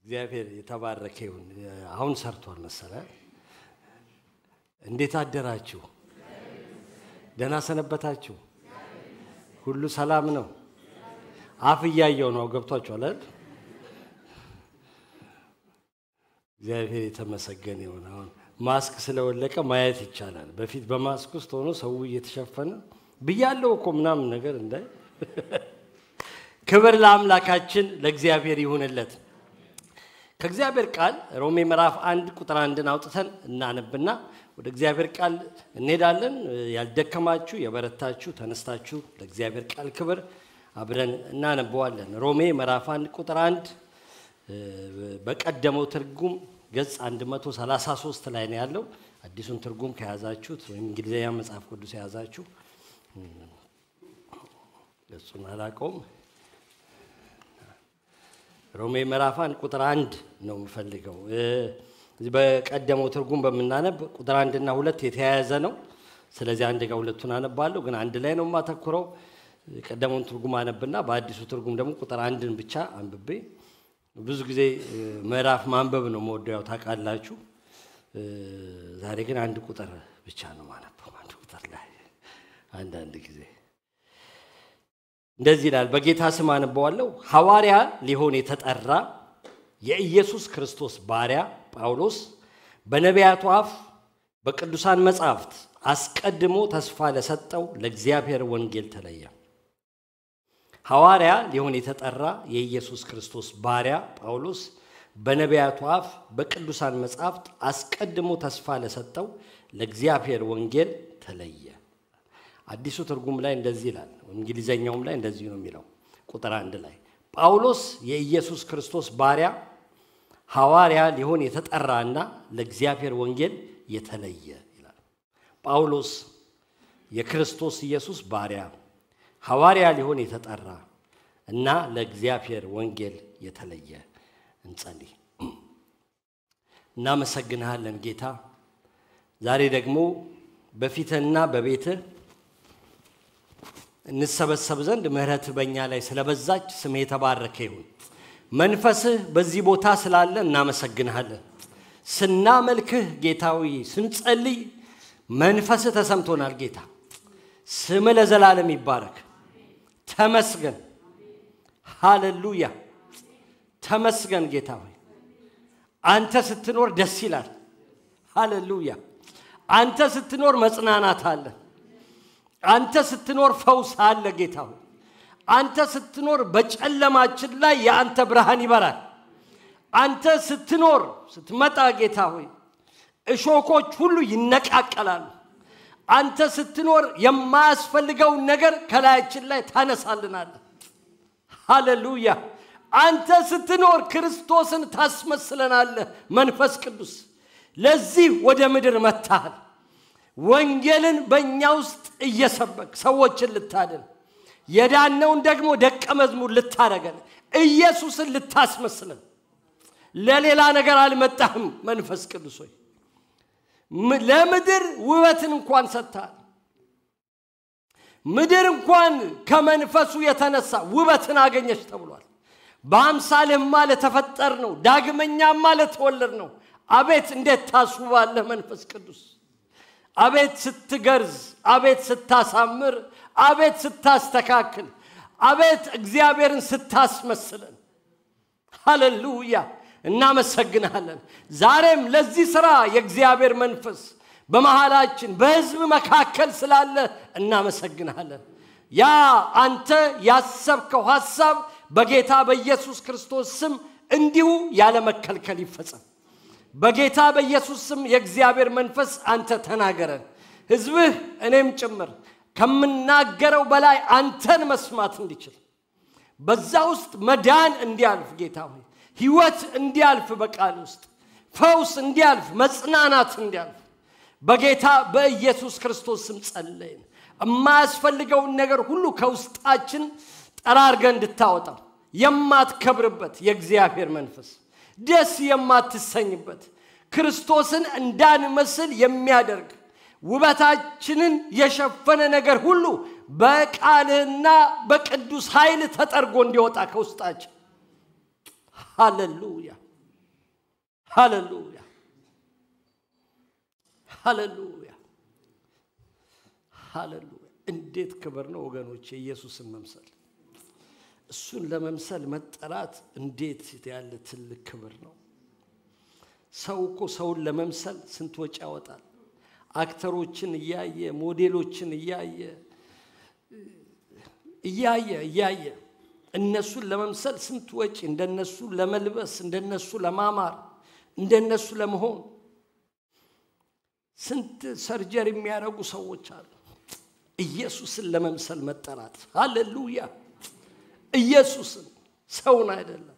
እግዚአብሔር የተባረከ ይሁን። አሁን ሰርቷል መሰለ። እንዴት አደራችሁ? ደህና ሰነበታችሁ? ሁሉ ሰላም ነው? አፍ እያየው ነው። ገብቷችኋል አይደል? እግዚአብሔር የተመሰገነ ይሁን። አሁን ማስክ ስለወለቀ ማየት ይቻላል። በፊት በማስክ ውስጥ ሆኖ ሰው እየተሸፈነ ብያለው እኮ ምናምን ነገር እንዳይ። ክብር ለአምላካችን ለእግዚአብሔር ይሁንለት። ከእግዚአብሔር ቃል ሮሜ ምዕራፍ አንድ ቁጥር አንድን አውጥተን እናነብና ወደ እግዚአብሔር ቃል እንሄዳለን። ያልደከማችሁ የበረታችሁ ተነስታችሁ ለእግዚአብሔር ቃል ክብር አብረን እናነበዋለን። ሮሜ ምዕራፍ አንድ ቁጥር አንድ በቀደመው ትርጉም ገጽ 133 ላይ ነው ያለው። አዲሱን ትርጉም ከያዛችሁት ወይም እንግሊዝኛ መጽሐፍ ቅዱስ የያዛችሁ ገጹን አላውቀውም። ሮሜ ምዕራፍ አንድ ቁጥር አንድ ነው የምፈልገው። በቀደመው ትርጉም በምናነብ ቁጥር አንድና ሁለት የተያያዘ ነው። ስለዚህ አንድ ጋር ሁለቱን አነባለሁ፣ ግን አንድ ላይ ነው የማተኩረው። የቀደመውን ትርጉም አነብና በአዲሱ ትርጉም ደግሞ ቁጥር አንድን ብቻ አንብቤ ብዙ ጊዜ ምዕራፍ ማንበብ ነው መወደው፣ ያው ታውቃላችሁ። ዛሬ ግን አንድ ቁጥር ብቻ ነው ማነበው። አንድ ቁጥር ላይ አንዳንድ ጊዜ እንደዚህ ይላል። በጌታ ስም አነበዋለሁ። ሐዋርያ ሊሆን የተጠራ የኢየሱስ ክርስቶስ ባሪያ ጳውሎስ በነቢያቱ አፍ በቅዱሳን መጻሕፍት አስቀድሞ ተስፋ ለሰጠው ለእግዚአብሔር ወንጌል ተለየ። ሐዋርያ ሊሆን የተጠራ የኢየሱስ ክርስቶስ ባሪያ ጳውሎስ በነቢያቱ አፍ በቅዱሳን መጻሕፍት አስቀድሞ ተስፋ ለሰጠው ለእግዚአብሔር ወንጌል ተለየ። አዲሱ ትርጉም ላይ እንደዚህ ይላል። እንግሊዘኛውም ላይ እንደዚህ ነው የሚለው ቁጥር አንድ ላይ ጳውሎስ የኢየሱስ ክርስቶስ ባሪያ ሐዋርያ ሊሆን የተጠራና ለእግዚአብሔር ወንጌል የተለየ ይላል። ጳውሎስ የክርስቶስ ኢየሱስ ባሪያ ሐዋርያ ሊሆን የተጠራ እና ለእግዚአብሔር ወንጌል የተለየ። እንጸልይ። እናመሰግንሃለን ጌታ፣ ዛሬ ደግሞ በፊትህና በቤትህ እንሰበሰብ ዘንድ ምሕረትህ በእኛ ላይ ስለበዛች ስምህ የተባረከ ይሁን። መንፈስህ በዚህ ቦታ ስላለ እናመሰግንሃለን። ስናመልክህ ጌታዊ፣ ስንጸልይ መንፈስህ ተሰምቶናል ጌታ። ስምህ ለዘላለም ይባረክ። ተመስገን። ሃሌሉያ። ተመስገን ጌታ ሆይ አንተ ስትኖር ደስ ይላል። ሃሌሉያ። አንተ ስትኖር መጽናናት አለ። አንተ ስትኖር ፈውስ አለ ጌታ ሆይ አንተ ስትኖር በጨለማችን ላይ የአንተ ብርሃን ይበራል። አንተ ስትኖር ስትመጣ ጌታ ሆይ እሾኮች ሁሉ ይነቃቀላሉ። አንተ ስትኖር የማያስፈልገውን ነገር ከላያችን ላይ ታነሳልናለህ። ሃሌሉያ። አንተ ስትኖር ክርስቶስን ታስመስለናለህ። መንፈስ ቅዱስ ለዚህ ወደ ምድር መጥተሃል። ወንጌልን በእኛ ውስጥ እየሰበክ ሰዎችን ልታድን የዳነውን ደግሞ ደቀ መዝሙር ልታደረገን ኢየሱስን ልታስመስለን ለሌላ ነገር አልመጣህም። መንፈስ ቅዱስ ሆይ ለምድር ውበትን እንኳን ሰጥተሃል። ምድር እንኳን ከመንፈሱ የተነሳ ውበትን አገኘች ተብሏል። በአምሳልህማ ለተፈጠር ነው ዳግመኛማ ለተወለድ ነው። አቤት እንዴት ታስውባለህ መንፈስ ቅዱስ! አቤት ስትገርዝ፣ አቤት ስታሳምር፣ አቤት ስታስተካክል፣ አቤት እግዚአብሔርን ስታስመስለን። ሃሌሉያ እናመሰግንሃለን። ዛሬም ለዚህ ሥራ የእግዚአብሔር መንፈስ በመሃላችን በሕዝብ መካከል ስላለ እናመሰግንሃለን። ያ አንተ ያሰብከው ሐሳብ በጌታ በኢየሱስ ክርስቶስ ስም እንዲሁ ያለ መከልከል ይፈጸም። በጌታ በኢየሱስ ስም የእግዚአብሔር መንፈስ አንተ ተናገረን። ሕዝብህ እኔም ጭምር ከምናገረው በላይ አንተን መስማት እንዲችል በዛ ውስጥ መዳን እንዲያልፍ ጌታ ሆይ ሕይወት እንዲያልፍ በቃል ውስጥ ፈውስ እንዲያልፍ መጽናናት እንዲያልፍ በጌታ በኢየሱስ ክርስቶስ ስም ጸለይን። የማያስፈልገውን ነገር ሁሉ ከውስጣችን ጠራርገ እንድታወጣው የማትከብርበት የእግዚአብሔር መንፈስ ደስ የማትሰኝበት ክርስቶስን እንዳንመስል የሚያደርግ ውበታችንን የሸፈነ ነገር ሁሉ በቃልህና በቅዱስ ኃይል ተጠርጎ እንዲወጣ ከውስጣችን ሃሌሉያ ሃሌሉያ ሃሌሉያ ሃሌሉያ! እንዴት ክብር ነው ወገኖች! የኢየሱስን መምሰል እሱን ለመምሰል መጠራት እንዴት ያለ ትልቅ ክብር ነው! ሰው እኮ ሰውን ለመምሰል ስንት ወጪ ያወጣል። አክተሮችን እያየ ሞዴሎችን እያየ እያየ እያየ እነሱን ለመምሰል ስንት ወጪ እንደነሱ ለመልበስ እንደነሱ ለማማር እንደነሱ ለመሆን ስንት ሰርጀሪ የሚያደርጉ ሰዎች አሉ። ኢየሱስን ለመምሰል መጠራት ሃሌሉያ! ኢየሱስን ሰውን አይደለም።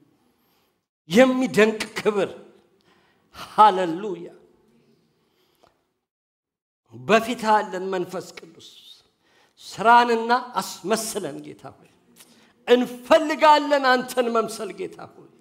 የሚደንቅ ክብር ሃሌሉያ! በፊት አለን መንፈስ ቅዱስ ስራንና አስመስለን ጌታ ሆይ እንፈልጋለን አንተን መምሰል ጌታ ሆይ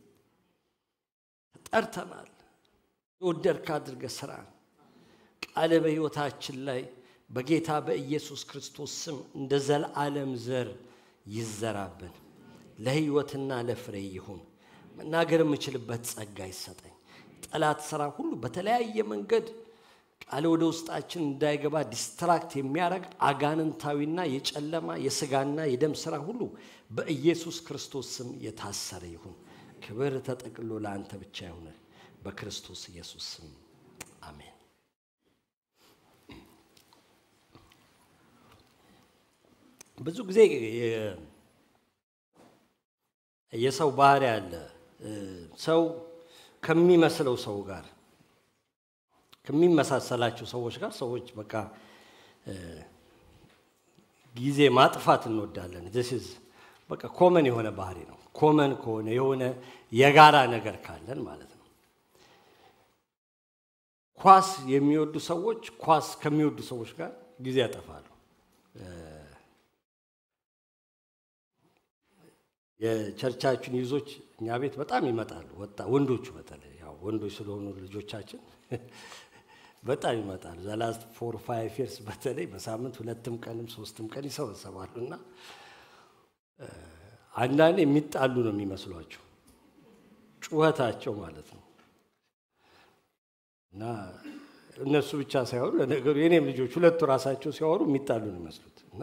ጠርተናል። የወደድክ አድርገህ ስራን ቃል በሕይወታችን ላይ በጌታ በኢየሱስ ክርስቶስ ስም እንደ ዘለዓለም ዘር ይዘራብን፣ ለሕይወትና ለፍሬ ይሁን። መናገር የምችልበት ጸጋ ይሰጠኝ። ጠላት ስራ ሁሉ በተለያየ መንገድ ቃል ወደ ውስጣችን እንዳይገባ ዲስትራክት የሚያደርግ አጋንንታዊና የጨለማ የስጋና የደም ስራ ሁሉ በኢየሱስ ክርስቶስ ስም የታሰረ ይሁን። ክብር ተጠቅሎ ለአንተ ብቻ ይሁን። በክርስቶስ ኢየሱስ ስም አሜን። ብዙ ጊዜ የሰው ባህሪ አለ። ሰው ከሚመስለው ሰው ጋር ከሚመሳሰላቸው ሰዎች ጋር ሰዎች በቃ ጊዜ ማጥፋት እንወዳለን። ዚስ በቃ ኮመን የሆነ ባህሪ ነው። ኮመን ከሆነ የሆነ የጋራ ነገር ካለን ማለት ነው። ኳስ የሚወዱ ሰዎች ኳስ ከሚወዱ ሰዎች ጋር ጊዜ ያጠፋሉ። የቸርቻችን ይዞች እኛ ቤት በጣም ይመጣሉ። ወጣ ወንዶቹ በተለይ ያው ወንዶች ስለሆኑ ልጆቻችን በጣም ይመጣሉ። ዘላስት ፎር ፋይቭ ይርስ በተለይ በሳምንት ሁለትም ቀንም ሶስትም ቀን ይሰበሰባሉ እና አንዳንድ የሚጣሉ ነው የሚመስሏቸው ጩኸታቸው ማለት ነው። እና እነሱ ብቻ ሳይሆኑ ለነገሩ የኔም ልጆች ሁለቱ ራሳቸው ሲያወሩ የሚጣሉ ነው የሚመስሉት እና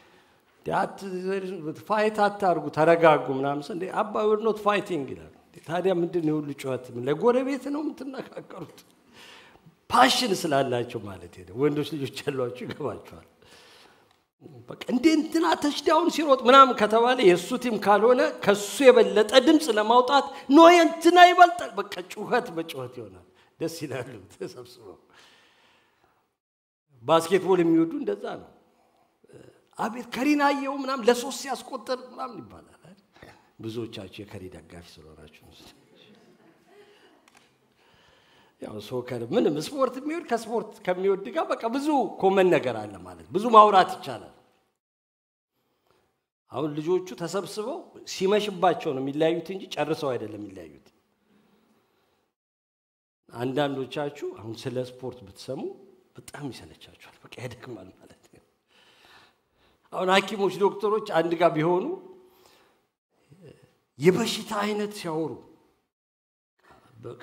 ፋይት አታርጉ ተረጋጉ ምናምን እንደ አባ ወር ኖት ፋይቲንግ ይላሉ። ታዲያ ምንድን ነው የሁሉ ጩኸት? ለጎረቤት ነው የምትነካከሩት? ፓሽን ስላላቸው ማለት ሄደ ወንዶች ልጆች ያሏቸው ይገባቸዋል። በቃ እንደ እንትና ተሽዳውን ሲሮጥ ምናምን ከተባለ የእሱ ቲም ካልሆነ ከሱ የበለጠ ድምፅ ለማውጣት ኖ የእንትና ይበልጣል። በቃ ጩኸት በጩኸት ይሆናል። ደስ ይላሉ ተሰብስበው። ባስኬትቦል የሚወዱ እንደዛ ነው። አቤት ከሪን አየው ምናምን ለሶስት ሲያስቆጥር ምናምን ይባላል። ብዙዎቻችሁ የከሪ ደጋፊ ስለሆናችሁ ያው ሶከር ምንም ስፖርት የሚወድ ከስፖርት ከሚወድ ጋር በቃ ብዙ ኮመን ነገር አለ ማለት ብዙ ማውራት ይቻላል። አሁን ልጆቹ ተሰብስበው ሲመሽባቸው ነው የሚለያዩት እንጂ ጨርሰው አይደለም የሚለያዩት። አንዳንዶቻችሁ አሁን ስለ ስፖርት ብትሰሙ በጣም ይሰለቻችኋል። በቃ ያደክማል ማለት ነው። አሁን ሐኪሞች ዶክተሮች አንድ ጋር ቢሆኑ የበሽታ አይነት ሲያወሩ በቃ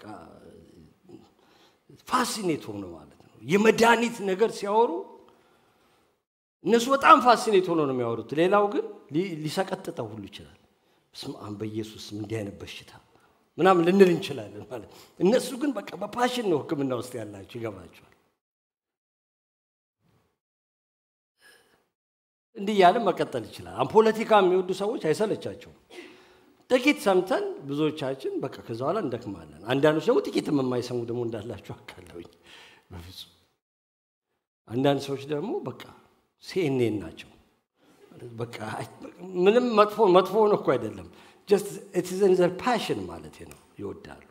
ፋሲኔት ሆኖ ማለት ነው። የመድኃኒት ነገር ሲያወሩ እነሱ በጣም ፋሲኔት ሆኖ ነው የሚያወሩት። ሌላው ግን ሊሰቀጥጠው ሁሉ ይችላል። በስመ አብ በኢየሱስ እንዲህ አይነት በሽታ ምናምን ልንል እንችላለን ማለት እነሱ ግን በቃ በፓሽን ነው ሕክምና ውስጥ ያላቸው ይገባቸዋል። እንዲህ እያለ መቀጠል ይችላል። አሁን ፖለቲካ የሚወዱ ሰዎች አይሰለቻቸውም። ጥቂት ሰምተን ብዙዎቻችን በቃ ከዛ በኋላ እንደክማለን። አንዳንዶች ደግሞ ጥቂትም የማይሰሙ ደግሞ እንዳላቸው አካለሁኝ በፍጹም። አንዳንድ ሰዎች ደግሞ በቃ ሲኤንኤን ናቸው። በቃ ምንም መጥፎ መጥፎ ነው እኮ አይደለም፣ ጀስት ኢትስ ኢን ዘር ፓሽን ማለት ነው። ይወዳሉ።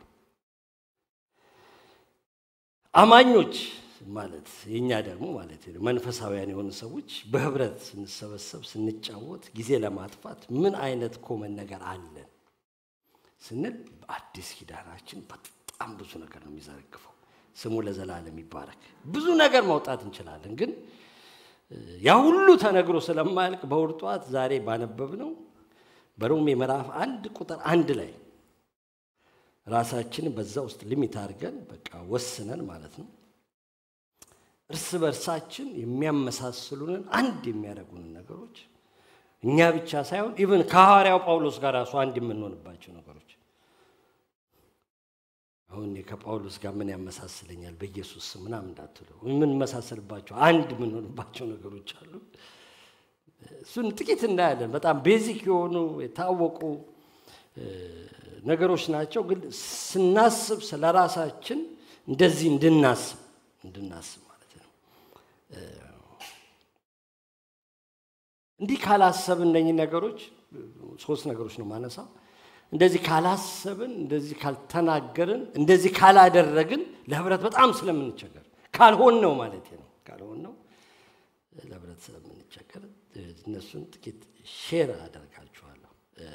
አማኞች ማለት የእኛ ደግሞ ማለት ነው መንፈሳውያን የሆኑ ሰዎች በህብረት ስንሰበሰብ ስንጫወት ጊዜ ለማጥፋት ምን አይነት ኮመን ነገር አለን ስንል በአዲስ ኪዳናችን በጣም ብዙ ነገር ነው የሚዘረግፈው። ስሙ ለዘላለም ይባረክ። ብዙ ነገር ማውጣት እንችላለን፣ ግን ያ ሁሉ ተነግሮ ስለማያልቅ በእሑድ ጠዋት ዛሬ ባነበብ ነው በሮሜ ምዕራፍ አንድ ቁጥር አንድ ላይ ራሳችንን በዛ ውስጥ ሊሚት አድርገን በቃ ወስነን ማለት ነው እርስ በርሳችን የሚያመሳስሉንን አንድ የሚያደርጉንን ነገሮች እኛ ብቻ ሳይሆን ኢቨን ከሐዋርያው ጳውሎስ ጋር ራሱ አንድ የምንሆንባቸው ነገሮች አሁን እኔ ከጳውሎስ ጋር ምን ያመሳስለኛል በኢየሱስ ስም ምናምን እንዳትሉ የምንመሳሰልባቸው አንድ የምንሆንባቸው ነገሮች አሉ እሱን ጥቂት እናያለን በጣም ቤዚክ የሆኑ የታወቁ ነገሮች ናቸው ግን ስናስብ ስለ ራሳችን እንደዚህ እንድናስብ እንድናስብ ማለት ነው እንዲህ ካላሰብን እነኚህ ነገሮች ሶስት ነገሮች ነው ማነሳው እንደዚህ ካላሰብን እንደዚህ ካልተናገርን እንደዚህ ካላደረግን ለህብረት በጣም ስለምንቸገር ካልሆን ነው ማለት ነው ካልሆን ነው ለህብረት ስለምንቸገር እነሱን ጥቂት ሼር አደርጋችኋለሁ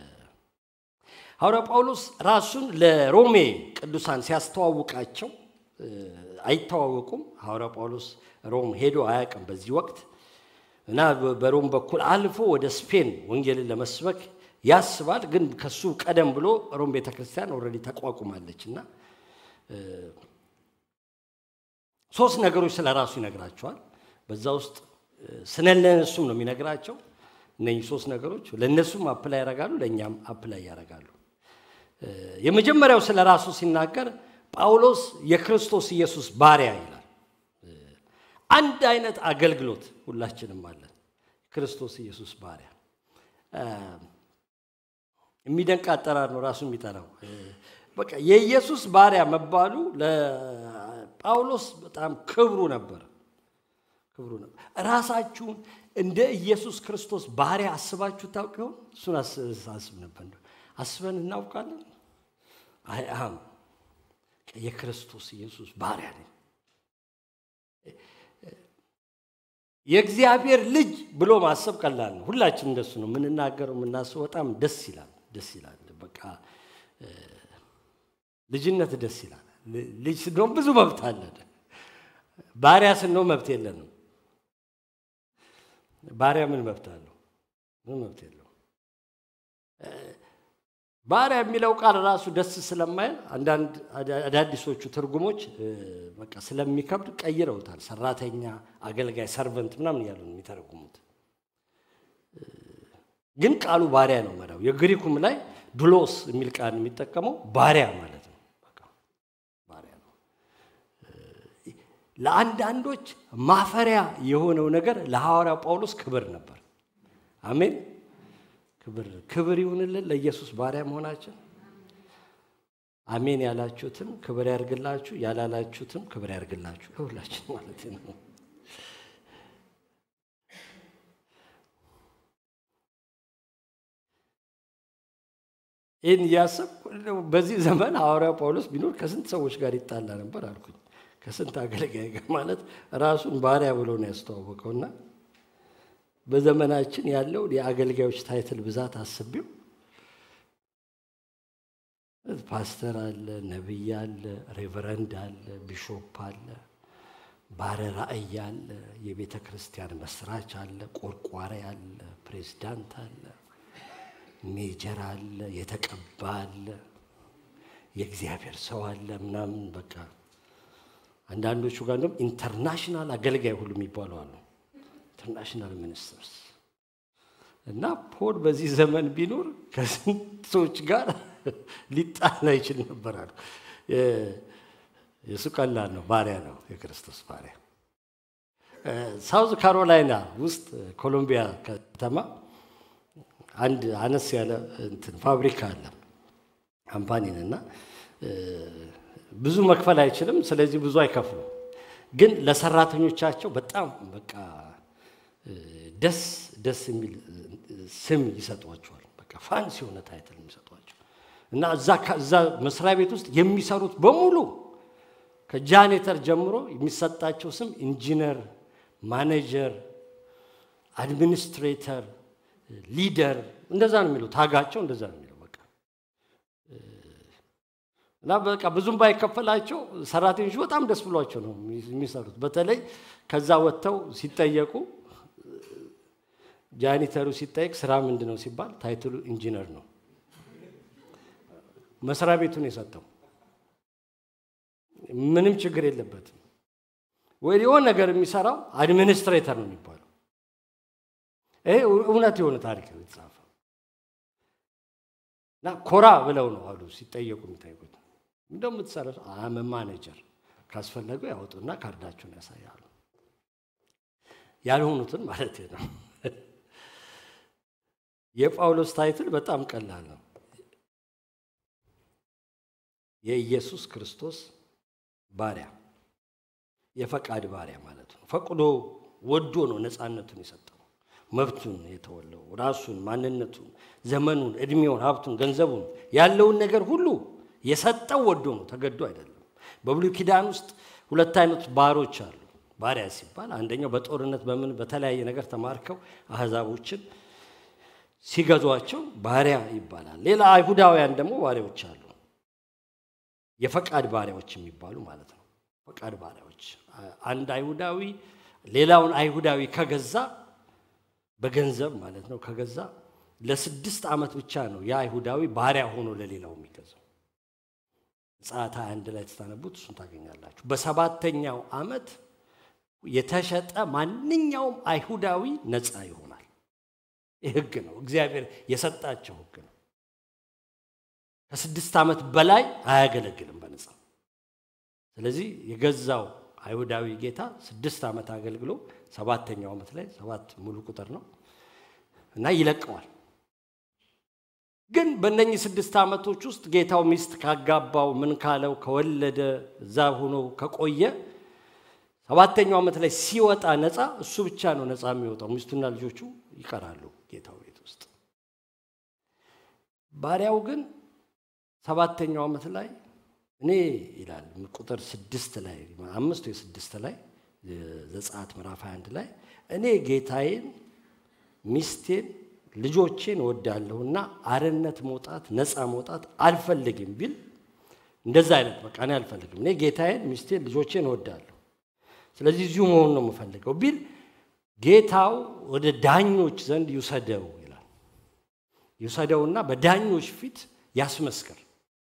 ሐዋርያ ጳውሎስ ራሱን ለሮሜ ቅዱሳን ሲያስተዋውቃቸው አይተዋወቁም ሐዋርያ ጳውሎስ ሮም ሄዶ አያውቅም በዚህ ወቅት እና በሮም በኩል አልፎ ወደ ስፔን ወንጌልን ለመስበክ ያስባል ግን ከሱ ቀደም ብሎ ሮም ቤተ ክርስቲያን ኦልሬዲ ተቋቁማለች እና ሶስት ነገሮች ስለ ራሱ ይነግራቸዋል በዛ ውስጥ ስለ እነሱም ነው የሚነግራቸው እነኚህ ሶስት ነገሮች ለእነሱም አፕላይ ያደርጋሉ ለእኛም አፕላይ ያደርጋሉ የመጀመሪያው ስለ ራሱ ሲናገር ጳውሎስ የክርስቶስ ኢየሱስ ባሪያ ይላል አንድ አይነት አገልግሎት ሁላችንም አለን ክርስቶስ ኢየሱስ ባሪያ የሚደንቅ አጠራር ነው ራሱ የሚጠራው በቃ የኢየሱስ ባሪያ መባሉ ለጳውሎስ በጣም ክብሩ ነበር ክብሩ ነበር ራሳችሁን እንደ ኢየሱስ ክርስቶስ ባሪያ አስባችሁ ታውቅ ይሆን እሱን አስብ ነበር አስበን እናውቃለን አም የክርስቶስ ኢየሱስ ባሪያ ነኝ የእግዚአብሔር ልጅ ብሎ ማሰብ ቀላል ነው ሁላችን እንደሱ ነው የምንናገረው የምናስበው በጣም ደስ ይላል ደስ ይላል በቃ ልጅነት ደስ ይላል ልጅ ስንሆን ብዙ መብት አለን ባሪያ ስንሆን መብት የለንም ባሪያ ምን መብት አለው ምን መብት የለው ባሪያ የሚለው ቃል ራሱ ደስ ስለማይል አንዳንድ አዳዲሶቹ ትርጉሞች በቃ ስለሚከብድ ቀይረውታል ሰራተኛ አገልጋይ ሰርቨንት ምናምን እያሉ ነው የሚተረጉሙት ግን ቃሉ ባሪያ ነው መዳው የግሪኩም ላይ ዱሎስ የሚል ቃል የሚጠቀመው ባሪያ ማለት ነው ባሪያ ነው ለአንዳንዶች ማፈሪያ የሆነው ነገር ለሐዋርያው ጳውሎስ ክብር ነበር አሜን ክብር ክብር ይሁንልን ለኢየሱስ ባሪያ መሆናችን አሜን ያላችሁትም ክብር ያርግላችሁ ያላላችሁትም ክብር ያርግላችሁ ለሁላችን ማለት ነው ይህን እያሰብኩ በዚህ ዘመን ሐዋርያው ጳውሎስ ቢኖር ከስንት ሰዎች ጋር ይጣላ ነበር አልኩኝ ከስንት አገልጋይ ጋር ማለት ራሱን ባሪያ ብሎ ነው ያስተዋወቀውና በዘመናችን ያለው የአገልጋዮች ታይትል ብዛት አስቤው ፓስተር አለ፣ ነቢይ አለ፣ ሬቨረንድ አለ፣ ቢሾፕ አለ፣ ባለ ራእይ አለ፣ የቤተ ክርስቲያን መስራች አለ፣ ቆርቋሪ አለ፣ ፕሬዝዳንት አለ፣ ሜጀር አለ፣ የተቀባ አለ፣ የእግዚአብሔር ሰው አለ ምናምን በቃ አንዳንዶቹ ጋር እንደውም ኢንተርናሽናል አገልጋይ ሁሉ የሚባሉ አሉ። ኢንተርናሽናል ሚኒስትርስ እና ፖል በዚህ ዘመን ቢኖር ከስንቶች ጋር ሊጣላ ይችል ነበር አሉ። የእሱ ቀላል ነው፣ ባሪያ ነው፣ የክርስቶስ ባሪያ። ሳውዝ ካሮላይና ውስጥ ኮሎምቢያ ከተማ አንድ አነስ ያለ እንትን ፋብሪካ አለ ካምፓኒን እና ብዙ መክፈል አይችልም። ስለዚህ ብዙ አይከፍሉም። ግን ለሰራተኞቻቸው በጣም በቃ ደስ ደስ የሚል ስም ይሰጧቸዋል። በቃ ፋንሲ የሆነ ታይትል የሚሰጧቸው እና እዛ መስሪያ ቤት ውስጥ የሚሰሩት በሙሉ ከጃኔተር ጀምሮ የሚሰጣቸው ስም ኢንጂነር፣ ማኔጀር፣ አድሚኒስትሬተር፣ ሊደር እንደዛ ነው የሚለው ታጋቸው እንደዛ ነው የሚለው በቃ እና በቃ ብዙም ባይከፈላቸው ሰራተኞች በጣም ደስ ብሏቸው ነው የሚሰሩት። በተለይ ከዛ ወጥተው ሲጠየቁ ጃኒተሩ ሲጠየቅ ስራ ምንድን ነው ሲባል ታይትሉ ኢንጂነር ነው። መስሪያ ቤቱን የሰጠው ምንም ችግር የለበትም። ወይ የሆነ ነገር የሚሰራው አድሚኒስትሬተር ነው የሚባለው። ይሄ እውነት የሆነ ታሪክ ነው የተጻፈው እና ኮራ ብለው ነው አሉ ሲጠየቁ የሚጠይቁት እንደምትሰራ አመ ማኔጀር ካስፈለጉ ያወጡና ካርዳቸውን ያሳያሉ። ያልሆኑትን ማለት ነው። የጳውሎስ ታይትል በጣም ቀላል ነው። የኢየሱስ ክርስቶስ ባሪያ፣ የፈቃድ ባሪያ ማለት ነው። ፈቅዶ ወዶ ነው ነፃነቱን የሰጠው መብቱን የተወለው ራሱን፣ ማንነቱን፣ ዘመኑን፣ እድሜውን፣ ሀብቱን፣ ገንዘቡን ያለውን ነገር ሁሉ የሰጠው ወዶ ነው፣ ተገዶ አይደለም። በብሉይ ኪዳን ውስጥ ሁለት አይነት ባሮች አሉ። ባሪያ ሲባል አንደኛው በጦርነት በምን በተለያየ ነገር ተማርከው አህዛቦችን ሲገዟቸው ባሪያ ይባላል። ሌላ አይሁዳውያን ደግሞ ባሪያዎች አሉ። የፈቃድ ባሪያዎች የሚባሉ ማለት ነው። ፈቃድ ባሪያዎች አንድ አይሁዳዊ ሌላውን አይሁዳዊ ከገዛ በገንዘብ ማለት ነው ከገዛ ለስድስት ዓመት ብቻ ነው የአይሁዳዊ ባሪያ ሆኖ ለሌላው የሚገዛው። ምጽአት አንድ ላይ ተታነቡት እሱን ታገኛላችሁ። በሰባተኛው ዓመት የተሸጠ ማንኛውም አይሁዳዊ ነፃ ይሆናል። ይህ ሕግ ነው፣ እግዚአብሔር የሰጣቸው ሕግ ነው። ከስድስት ዓመት በላይ አያገለግልም በነፃ። ስለዚህ የገዛው አይሁዳዊ ጌታ ስድስት ዓመት አገልግሎ ሰባተኛው ዓመት ላይ ሰባት ሙሉ ቁጥር ነው እና ይለቀዋል። ግን በእነኚህ ስድስት ዓመቶች ውስጥ ጌታው ሚስት ካጋባው ምን ካለው ከወለደ እዛ ሆኖ ከቆየ ሰባተኛው ዓመት ላይ ሲወጣ ነፃ እሱ ብቻ ነው ነፃ የሚወጣው። ሚስቱና ልጆቹ ይቀራሉ ጌታው ቤት ውስጥ። ባሪያው ግን ሰባተኛው ዓመት ላይ እኔ ይላል ቁጥር ስድስት ላይ አምስት ወይ ስድስት ላይ ዘጸአት ምዕራፍ 21 ላይ እኔ ጌታዬን ሚስቴን ልጆቼን እወዳለሁና አርነት መውጣት ነፃ መውጣት አልፈልግም ቢል እንደዛ አይነት በቃ እኔ አልፈልግም እኔ ጌታዬን ሚስቴን ልጆቼን እወዳለሁ ስለዚህ እዚሁ መሆን ነው የምፈልገው ቢል ጌታው ወደ ዳኞች ዘንድ ይውሰደው ይላል ይውሰደውና በዳኞች ፊት ያስመስክር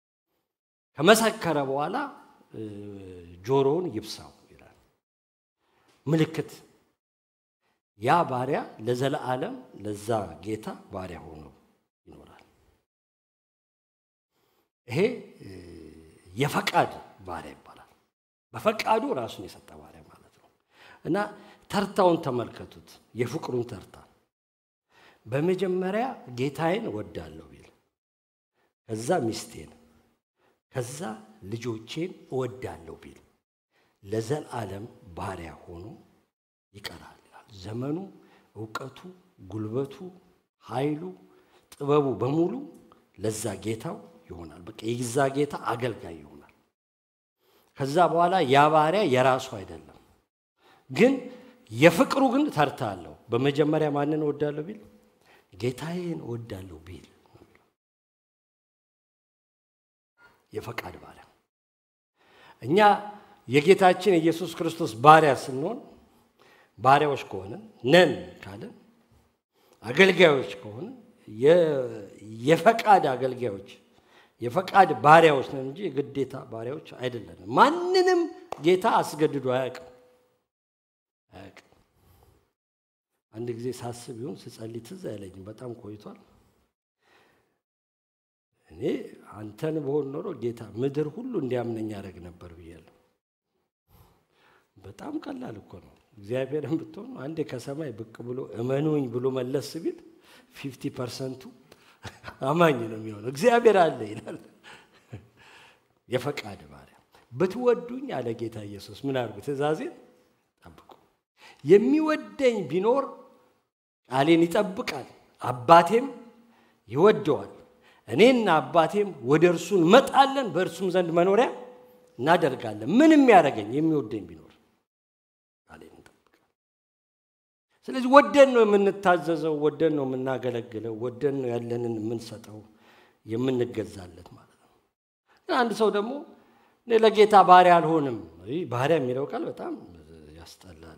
ከመሰከረ በኋላ ጆሮውን ይብሳው ይላል ምልክት ያ ባሪያ ለዘለዓለም ለዛ ጌታ ባሪያ ሆኖ ይኖራል ይሄ የፈቃድ ባሪያ ይባላል በፈቃዱ ራሱን የሰጠ ባሪያ ማለት ነው እና ተርታውን ተመልከቱት የፍቅሩን ተርታ በመጀመሪያ ጌታዬን እወዳለሁ ቢል ከዛ ሚስቴን ከዛ ልጆቼን እወዳለሁ ቢል ለዘላለም ባሪያ ሆኖ ይቀራል ይላል። ዘመኑ፣ እውቀቱ፣ ጉልበቱ፣ ኃይሉ፣ ጥበቡ በሙሉ ለዛ ጌታው ይሆናል። በቃ የዛ ጌታ አገልጋይ ይሆናል። ከዛ በኋላ ያ ባሪያ የራሱ አይደለም። ግን የፍቅሩ ግን ተርታ አለው። በመጀመሪያ ማንን እወዳለሁ ቢል ጌታዬን እወዳለሁ ቢል የፈቃድ ባሪያ እኛ የጌታችን የኢየሱስ ክርስቶስ ባሪያ ስንሆን ባሪያዎች ከሆንን ነን ካለን አገልጋዮች ከሆንን የፈቃድ አገልጋዮች የፈቃድ ባሪያዎች ነን እንጂ የግዴታ ባሪያዎች አይደለንም። ማንንም ጌታ አስገድዶ አያውቅም አያውቅም። አንድ ጊዜ ሳስብ ይሁን ስጸልይ ትዝ አይለኝም፣ በጣም ቆይቷል። እኔ አንተን በሆን ኖሮ ጌታ ምድር ሁሉ እንዲያምነኝ ያደረግ ነበር ብያለሁ። በጣም ቀላል እኮ ነው። እግዚአብሔርን ብትሆን አንዴ ከሰማይ ብቅ ብሎ እመኑኝ ብሎ መለስ ቢል ፊፍቲ ፐርሰንቱ አማኝ ነው የሚሆነው። እግዚአብሔር አለ ይላል። የፈቃድ ባሪያ ብትወዱኝ አለ ጌታ ኢየሱስ ምን አድርጉ? ትእዛዜን ጠብቁ። የሚወደኝ ቢኖር ቃሌን ይጠብቃል፣ አባቴም ይወደዋል እኔና አባቴም ወደ እርሱ እንመጣለን፣ በእርሱም ዘንድ መኖሪያ እናደርጋለን። ምንም ያደረገኝ የሚወደኝ ቢኖር ቃሌን እንጠብቃለን። ስለዚህ ወደን ነው የምንታዘዘው፣ ወደን ነው የምናገለግለው፣ ወደን ነው ያለንን የምንሰጠው፣ የምንገዛለት ማለት ነው። ግን አንድ ሰው ደግሞ እኔ ለጌታ ባሪያ አልሆንም። ባሪያ የሚለው ቃል በጣም ያስጠላል።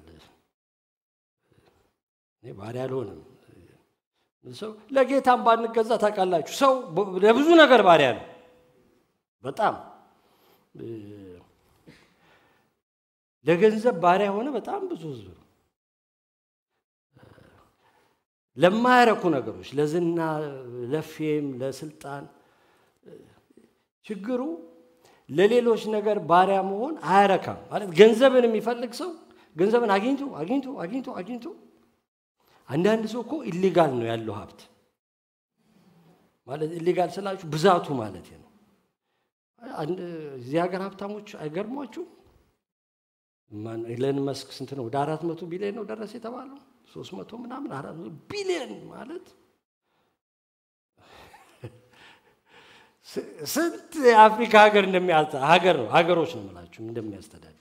እኔ ባሪያ አልሆንም ሰው ለጌታም ባንገዛ ታውቃላችሁ፣ ሰው ለብዙ ነገር ባሪያ ነው። በጣም ለገንዘብ ባሪያ የሆነ በጣም ብዙ ህዝብ ነው። ለማያረኩ ነገሮች፣ ለዝና፣ ለፌም፣ ለስልጣን ችግሩ ለሌሎች ነገር ባሪያ መሆን አያረካም። ማለት ገንዘብን የሚፈልግ ሰው ገንዘብን አግኝቶ አግኝቶ አግኝቶ አግኝቶ አንዳንድ ሰው እኮ ኢሊጋል ነው ያለው ሀብት ማለት ኢሊጋል ስላችሁ ብዛቱ ማለት ነው። እዚህ ሀገር ሀብታሞች አይገርሟችሁ? ኢለን መስክ ስንት ነው? ወደ አራት መቶ ቢሊዮን ነው ደረሰ የተባለው ሶስት መቶ ምናምን አራት መቶ ቢሊዮን ማለት ስንት የአፍሪካ ሀገር ሀገር ነው ሀገሮች ነው የምላችሁ እንደሚያስተዳድር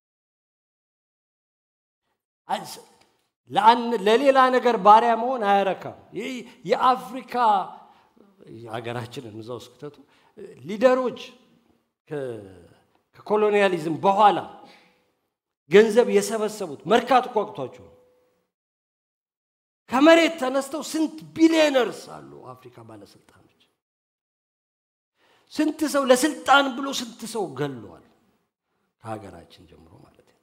ለሌላ ነገር ባሪያ መሆን አያረካም። የአፍሪካ ሀገራችንን እዛ ውስጥ ክተቱ ሊደሮች ከኮሎኒያሊዝም በኋላ ገንዘብ የሰበሰቡት መርካቶ ቋቅቷቸው ነው። ከመሬት ተነስተው ስንት ቢሊዮነርስ አሉ አፍሪካ ባለስልጣኖች። ስንት ሰው ለስልጣን ብሎ ስንት ሰው ገሏል፣ ከሀገራችን ጀምሮ ማለት ነው።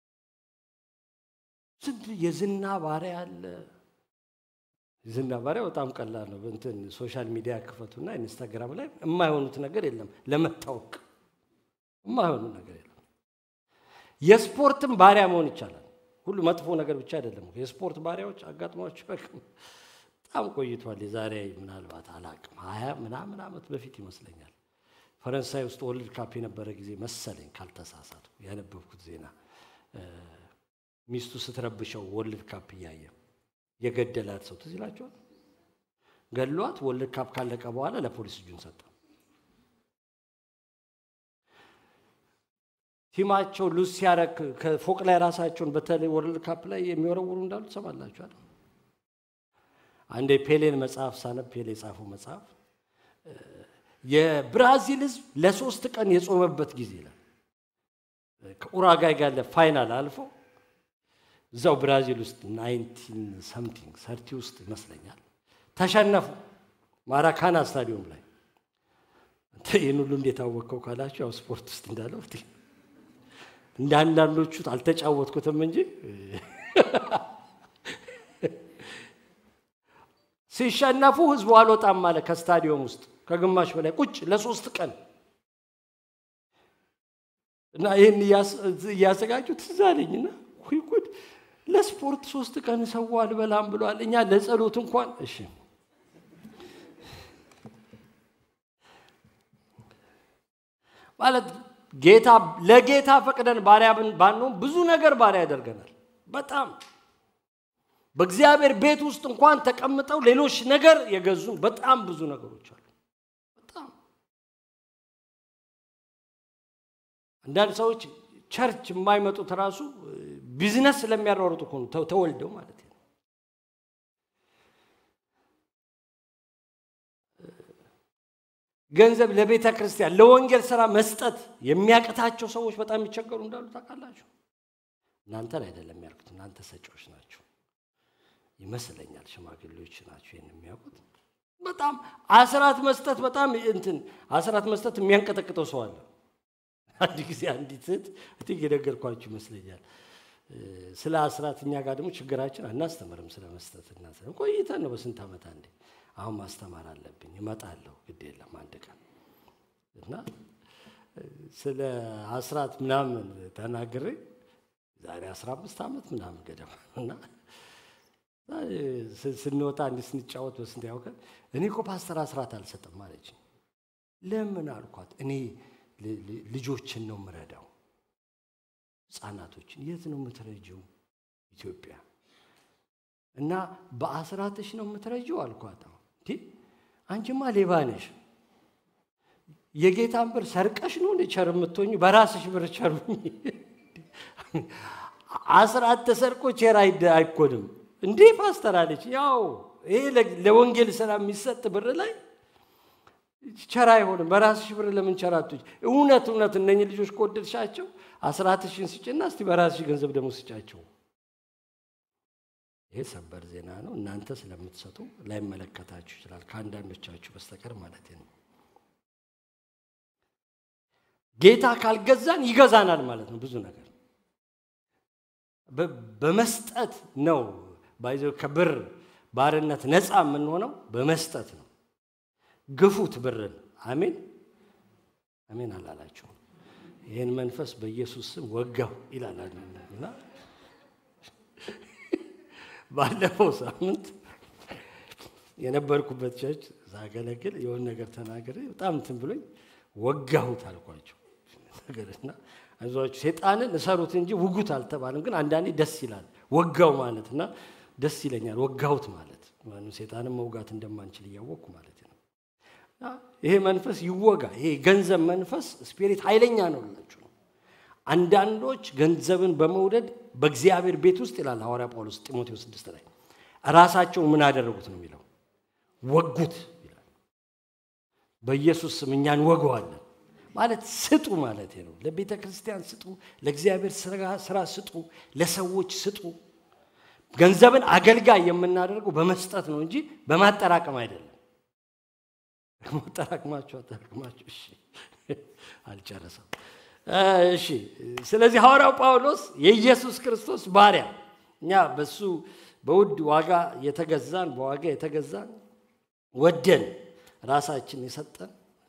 ስንት የዝና ባሪያ አለ። ዝና ባሪያ በጣም ቀላል ነው። እንትን ሶሻል ሚዲያ ክፈቱና ኢንስታግራም ላይ የማይሆኑት ነገር የለም። ለመታወቅ የማይሆኑ ነገር የለም። የስፖርትም ባሪያ መሆን ይቻላል። ሁሉ መጥፎ ነገር ብቻ አይደለም። የስፖርት ባሪያዎች አጋጥሟቸው በጣም ቆይቷል። የዛሬ ምናልባት አላቅም ሀያ ምናምን ዓመት በፊት ይመስለኛል ፈረንሳይ ውስጥ ወርልድ ካፕ የነበረ ጊዜ መሰለኝ ካልተሳሳቱ ያነበብኩት ዜና ሚስቱ ስትረብሸው ወርልድ ካፕ እያየ የገደላት ሰው ትዝ ይላችኋል። ገሏት ወርልድ ካፕ ካለቀ በኋላ ለፖሊስ እጁን ሰጠ። ቲማቸው ሉዝ ሲያረግ ከፎቅ ላይ ራሳቸውን በተለይ ወርልድ ካፕ ላይ የሚወረውሩ እንዳሉ ትሰማላችኋል። አንድ የፔሌን መጽሐፍ ሳነብ ፔሌ የጻፈው መጽሐፍ የብራዚል ሕዝብ ለሶስት ቀን የጾመበት ጊዜ ይላል። ከኡራጋይ ጋር ለፋይናል አልፎ እዛው ብራዚል ውስጥ ናይንቲን ሰምቲንግ ሰርቲ ውስጥ ይመስለኛል ተሸነፉ። ማራካና ስታዲየም ላይ ይህን ሁሉ እንዴት አወቅከው ካላችሁ ያው ስፖርት ውስጥ እንዳለው እንደ አንዳንዶቹ አልተጫወትኩትም እንጂ ሲሸነፉ ህዝቡ አልወጣም አለ ከስታዲየም ውስጥ ከግማሽ በላይ ቁጭ ለሶስት ቀን እና ይህን እያዘጋጁ ትዝ አለኝና ወይ ጉድ ለስፖርት ሶስት ቀን ሰው አልበላም ብሏል። እኛ ለጸሎት እንኳን እሺ ማለት ጌታ ለጌታ ፈቅደን ባሪያ ባንሆን ብዙ ነገር ባሪያ ያደርገናል። በጣም በእግዚአብሔር ቤት ውስጥ እንኳን ተቀምጠው ሌሎች ነገር የገዙን በጣም ብዙ ነገሮች አሉ። በጣም አንዳንድ ሰዎች ቸርች የማይመጡት ራሱ ቢዝነስ ስለሚያሯሩጡ እኮ ነው ተወልደው ማለት ነው። ገንዘብ ለቤተ ክርስቲያን ለወንጌል ስራ መስጠት የሚያቅታቸው ሰዎች በጣም የሚቸገሩ እንዳሉ ታውቃላችሁ። እናንተን አይደለም ያልኩት፣ እናንተ ሰጪዎች ናቸው ይመስለኛል። ሽማግሌዎች ናቸው ይህን የሚያውቁት። በጣም አስራት መስጠት በጣም እንትን አስራት መስጠት የሚያንቀጠቅጠው ሰው አለ። አንድ ጊዜ አንዲት እህት እትዬ የነገርኳችሁ ይመስለኛል። ስለ አስራት እኛ ጋር ደግሞ ችግራችን አናስተምርም ስለ መስጠት እና ቆይተን ነው በስንት ዓመት አንዴ አሁን ማስተማር አለብኝ እመጣለሁ፣ ግድ የለም አንድ ቀን እና ስለ አስራት ምናምን ተናግሬ ዛሬ አስራ አምስት ዓመት ምናምን ገደማ እና ስንወጣ እንዲህ ስንጫወት በስንት ያውቀን እኔ እኮ ፓስተር አስራት አልሰጥም አለች። ለምን አልኳት። እኔ ልጆችን ነው የምረዳው፣ ህፃናቶችን። የት ነው የምትረጂው? ኢትዮጵያ እና በአስራትሽ ነው የምትረጂው አልኳት። እንዴ አንቺማ ሌባ ነሽ። የጌታን ብር ሰርቀሽ ነው እንደ ቸር የምትሆኝ? በራስሽ ብር ቸሩኝ። አስራት ተሰርቆ ቸር አይኮንም እንዴ ፓስተር አለች። ያው ይሄ ለወንጌል ስራ የሚሰጥ ብር ላይ ቸር አይሆንም። በራስሽ ብር ለምን ቸራቶች? እውነት እውነት እነኝህ ልጆች ከወደድሻቸው አስራትሽን ስጭና እስቲ በራስሽ ገንዘብ ደግሞ ስጫቸው። ይሄ ሰበር ዜና ነው። እናንተ ስለምትሰጡ ላይመለከታችሁ ይችላል፣ ከአንዳንዶቻችሁ በስተቀር ማለት ነው። ጌታ ካልገዛን ይገዛናል ማለት ነው ብዙ ነገር በመስጠት ነው ባይዘ ከብር ባርነት ነፃ የምንሆነው በመስጠት ነው። ግፉት ብርን። አሜን አሜን አላላችሁ? ይህን መንፈስ በኢየሱስ ስም ወጋው ይላል እና ባለፈው ሳምንት የነበርኩበት ቸርች ሳገለግል የሆነ ነገር ተናገረ። በጣም እንትን ብሎኝ ወጋሁት አልኳቸው ነገርና አይዟችሁ ሴጣንን እሰሩት እንጂ ውጉት አልተባለም። ግን አንዳንዴ ደስ ይላል ወጋው ማለት እና ደስ ይለኛል ወጋሁት ማለት ሴጣንን መውጋት እንደማንችል እያወቅኩ ማለት ነው። ይሄ መንፈስ ይወጋ። ይሄ ገንዘብ መንፈስ ስፒሪት ኃይለኛ ነው ላችሁ ነው። አንዳንዶች ገንዘብን በመውደድ በእግዚአብሔር ቤት ውስጥ ይላል ሐዋርያ ጳውሎስ ጢሞቴዎስ ስድስት ላይ ራሳቸው ምን አደረጉት ነው የሚለው ወጉት ይላል። በኢየሱስ ስም እኛ እንወገዋለን ማለት ስጡ ማለት ነው። ለቤተ ክርስቲያን ስጡ፣ ለእግዚአብሔር ስራ ስጡ፣ ለሰዎች ስጡ። ገንዘብን አገልጋይ የምናደርገው በመስጠት ነው እንጂ በማጠራቀም አይደለም። ማጠራቅማችሁ አጠራቅማችሁ እሺ፣ አልጨረሰም። እሺ፣ ስለዚህ ሐዋርያው ጳውሎስ የኢየሱስ ክርስቶስ ባሪያ እኛ በሱ በውድ ዋጋ የተገዛን በዋጋ የተገዛን ወደን ራሳችን የሰጠን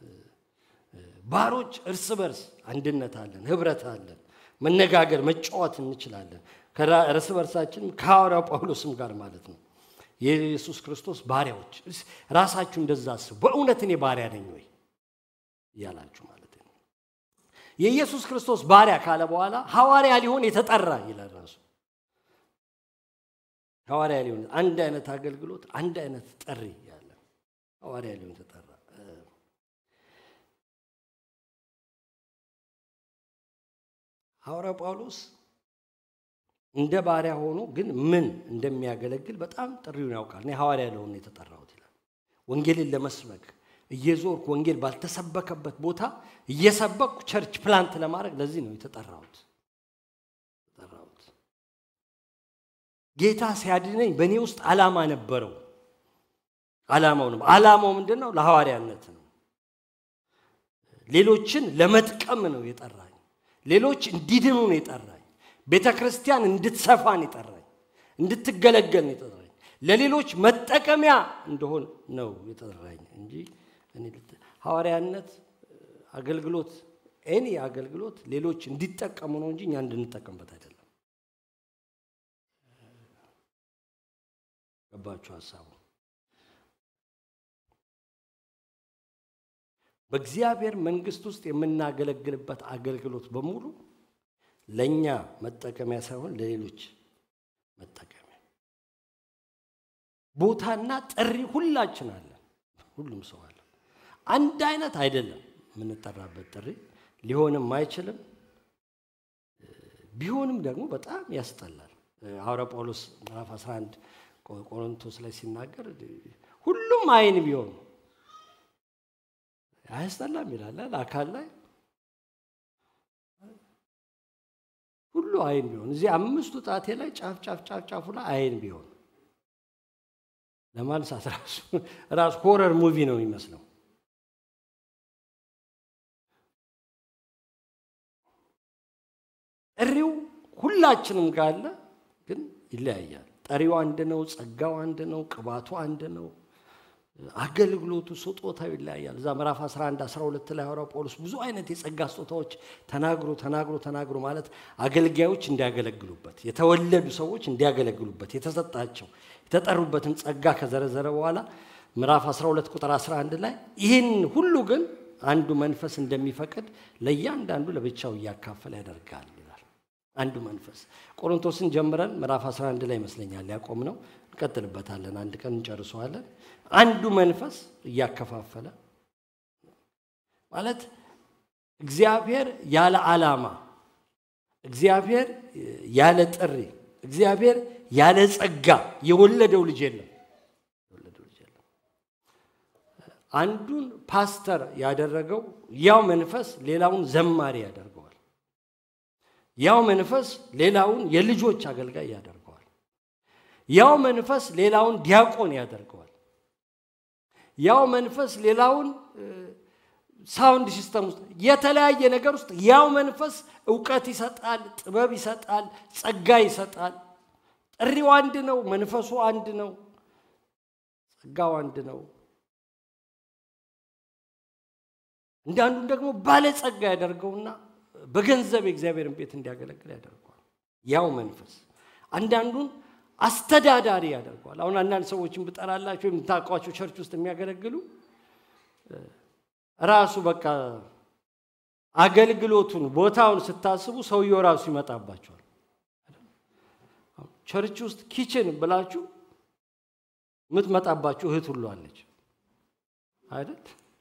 ባሮች እርስ በርስ አንድነት አለን፣ ህብረት አለን፣ መነጋገር መጫወት እንችላለን። እርስ በርሳችንም ከሐዋርያው ጳውሎስም ጋር ማለት ነው። የኢየሱስ ክርስቶስ ባሪያዎች ራሳችሁ እንደዛ አስቡ። በእውነት እኔ ባሪያ ነኝ ወይ እያላችሁ ማለት ነው። የኢየሱስ ክርስቶስ ባሪያ ካለ በኋላ ሐዋርያ ሊሆን የተጠራ ይላል ራሱ ሐዋርያ ሊሆን አንድ አይነት አገልግሎት፣ አንድ አይነት ጥሪ ያለ ሐዋርያ ሊሆን የተጠራ ሐዋርያው ጳውሎስ እንደ ባሪያ ሆኖ ግን ምን እንደሚያገለግል በጣም ጥሪውን ያውቃል። እኔ ሐዋርያ ለሆነ የተጠራሁት ይላል። ወንጌልን ለመስበክ እየዞርኩ ወንጌል ባልተሰበከበት ቦታ እየሰበኩ ቸርች ፕላንት ለማድረግ ለዚህ ነው የተጠራሁት የተጠራሁት። ጌታ ሲያድነኝ በእኔ ውስጥ ዓላማ ነበረው። ዓላማው ነው። ዓላማው ምንድን ነው? ለሐዋርያነት ነው። ሌሎችን ለመጥቀም ነው የጠራኝ። ሌሎች እንዲድኑ ነው የጠራኝ። ቤተ ክርስቲያን እንድትሰፋን የጠራኝ፣ እንድትገለገል ነው የጠራኝ፣ ለሌሎች መጠቀሚያ እንደሆን ነው የጠራኝ እንጂ ሐዋርያነት አገልግሎት ኤኒ አገልግሎት ሌሎች እንዲጠቀሙ ነው እንጂ እኛ እንድንጠቀምበት አይደለም። ገባችሁ ሀሳቡ? በእግዚአብሔር መንግስት ውስጥ የምናገለግልበት አገልግሎት በሙሉ ለእኛ መጠቀሚያ ሳይሆን ለሌሎች መጠቀሚያ። ቦታና ጥሪ ሁላችን አለን፣ ሁሉም ሰው አለ። አንድ አይነት አይደለም የምንጠራበት ጥሪ፣ ሊሆንም አይችልም። ቢሆንም ደግሞ በጣም ያስጠላል። ሐዋርያ ጳውሎስ ምዕራፍ 11 ቆሮንቶስ ላይ ሲናገር ሁሉም አይን ቢሆኑ አያስጠላም ይላል። አካል ላይ ሁሉ አይን ቢሆን እዚህ አምስቱ ጣቴ ላይ ጫፍ ጫፍ ጫፍ ጫፉ ላይ አይን ቢሆን ለማንሳት ራሱ ራሱ ሆረር ሙቪ ነው የሚመስለው። ጥሪው ሁላችንም ጋር አለ፣ ግን ይለያያል። ጠሪው አንድ ነው፣ ጸጋው አንድ ነው፣ ቅባቱ አንድ ነው። አገልግሎቱ ስጦታው ይለያያል። እዛ ምዕራፍ 11 12 ላይ ሐዋርያው ጳውሎስ ብዙ አይነት የጸጋ ስጦታዎች ተናግሮ ተናግሮ ተናግሮ ማለት አገልጋዮች እንዲያገለግሉበት፣ የተወለዱ ሰዎች እንዲያገለግሉበት የተሰጣቸው የተጠሩበትን ጸጋ ከዘረዘረ በኋላ ምዕራፍ 12 ቁጥር 11 ላይ ይህን ሁሉ ግን አንዱ መንፈስ እንደሚፈቅድ ለእያንዳንዱ ለብቻው እያካፈለ ያደርጋል ይላል። አንዱ መንፈስ ቆሮንቶስን ጀምረን ምዕራፍ 11 ላይ ይመስለኛል ያቆም ነው። እንቀጥልበታለን። አንድ ቀን እንጨርሰዋለን። አንዱ መንፈስ እያከፋፈለ ማለት እግዚአብሔር ያለ ዓላማ፣ እግዚአብሔር ያለ ጥሪ፣ እግዚአብሔር ያለ ጸጋ የወለደው ልጅ የለም። አንዱን ፓስተር ያደረገው ያው መንፈስ ሌላውን ዘማሪ ያደርገዋል። ያው መንፈስ ሌላውን የልጆች አገልጋይ ያደርገዋል። ያው መንፈስ ሌላውን ዲያቆን ያደርገዋል። ያው መንፈስ ሌላውን ሳውንድ ሲስተም ውስጥ የተለያየ ነገር ውስጥ ያው መንፈስ እውቀት ይሰጣል፣ ጥበብ ይሰጣል፣ ጸጋ ይሰጣል። ጥሪው አንድ ነው፣ መንፈሱ አንድ ነው፣ ጸጋው አንድ ነው። እንዳንዱን ደግሞ ባለጸጋ ያደርገውና በገንዘብ የእግዚአብሔርን ቤት እንዲያገለግል ያደርገዋል። ያው መንፈስ አንዳንዱን አስተዳዳሪ ያደርገዋል። አሁን አንዳንድ ሰዎችን ብጠራላቸው የምታውቋቸው ቸርች ውስጥ የሚያገለግሉ ራሱ በቃ አገልግሎቱን ቦታውን ስታስቡ ሰውየው ራሱ ይመጣባቸዋል። ቸርች ውስጥ ኪችን ብላችሁ የምትመጣባችሁ እህት ሁሉ አለች አይደል?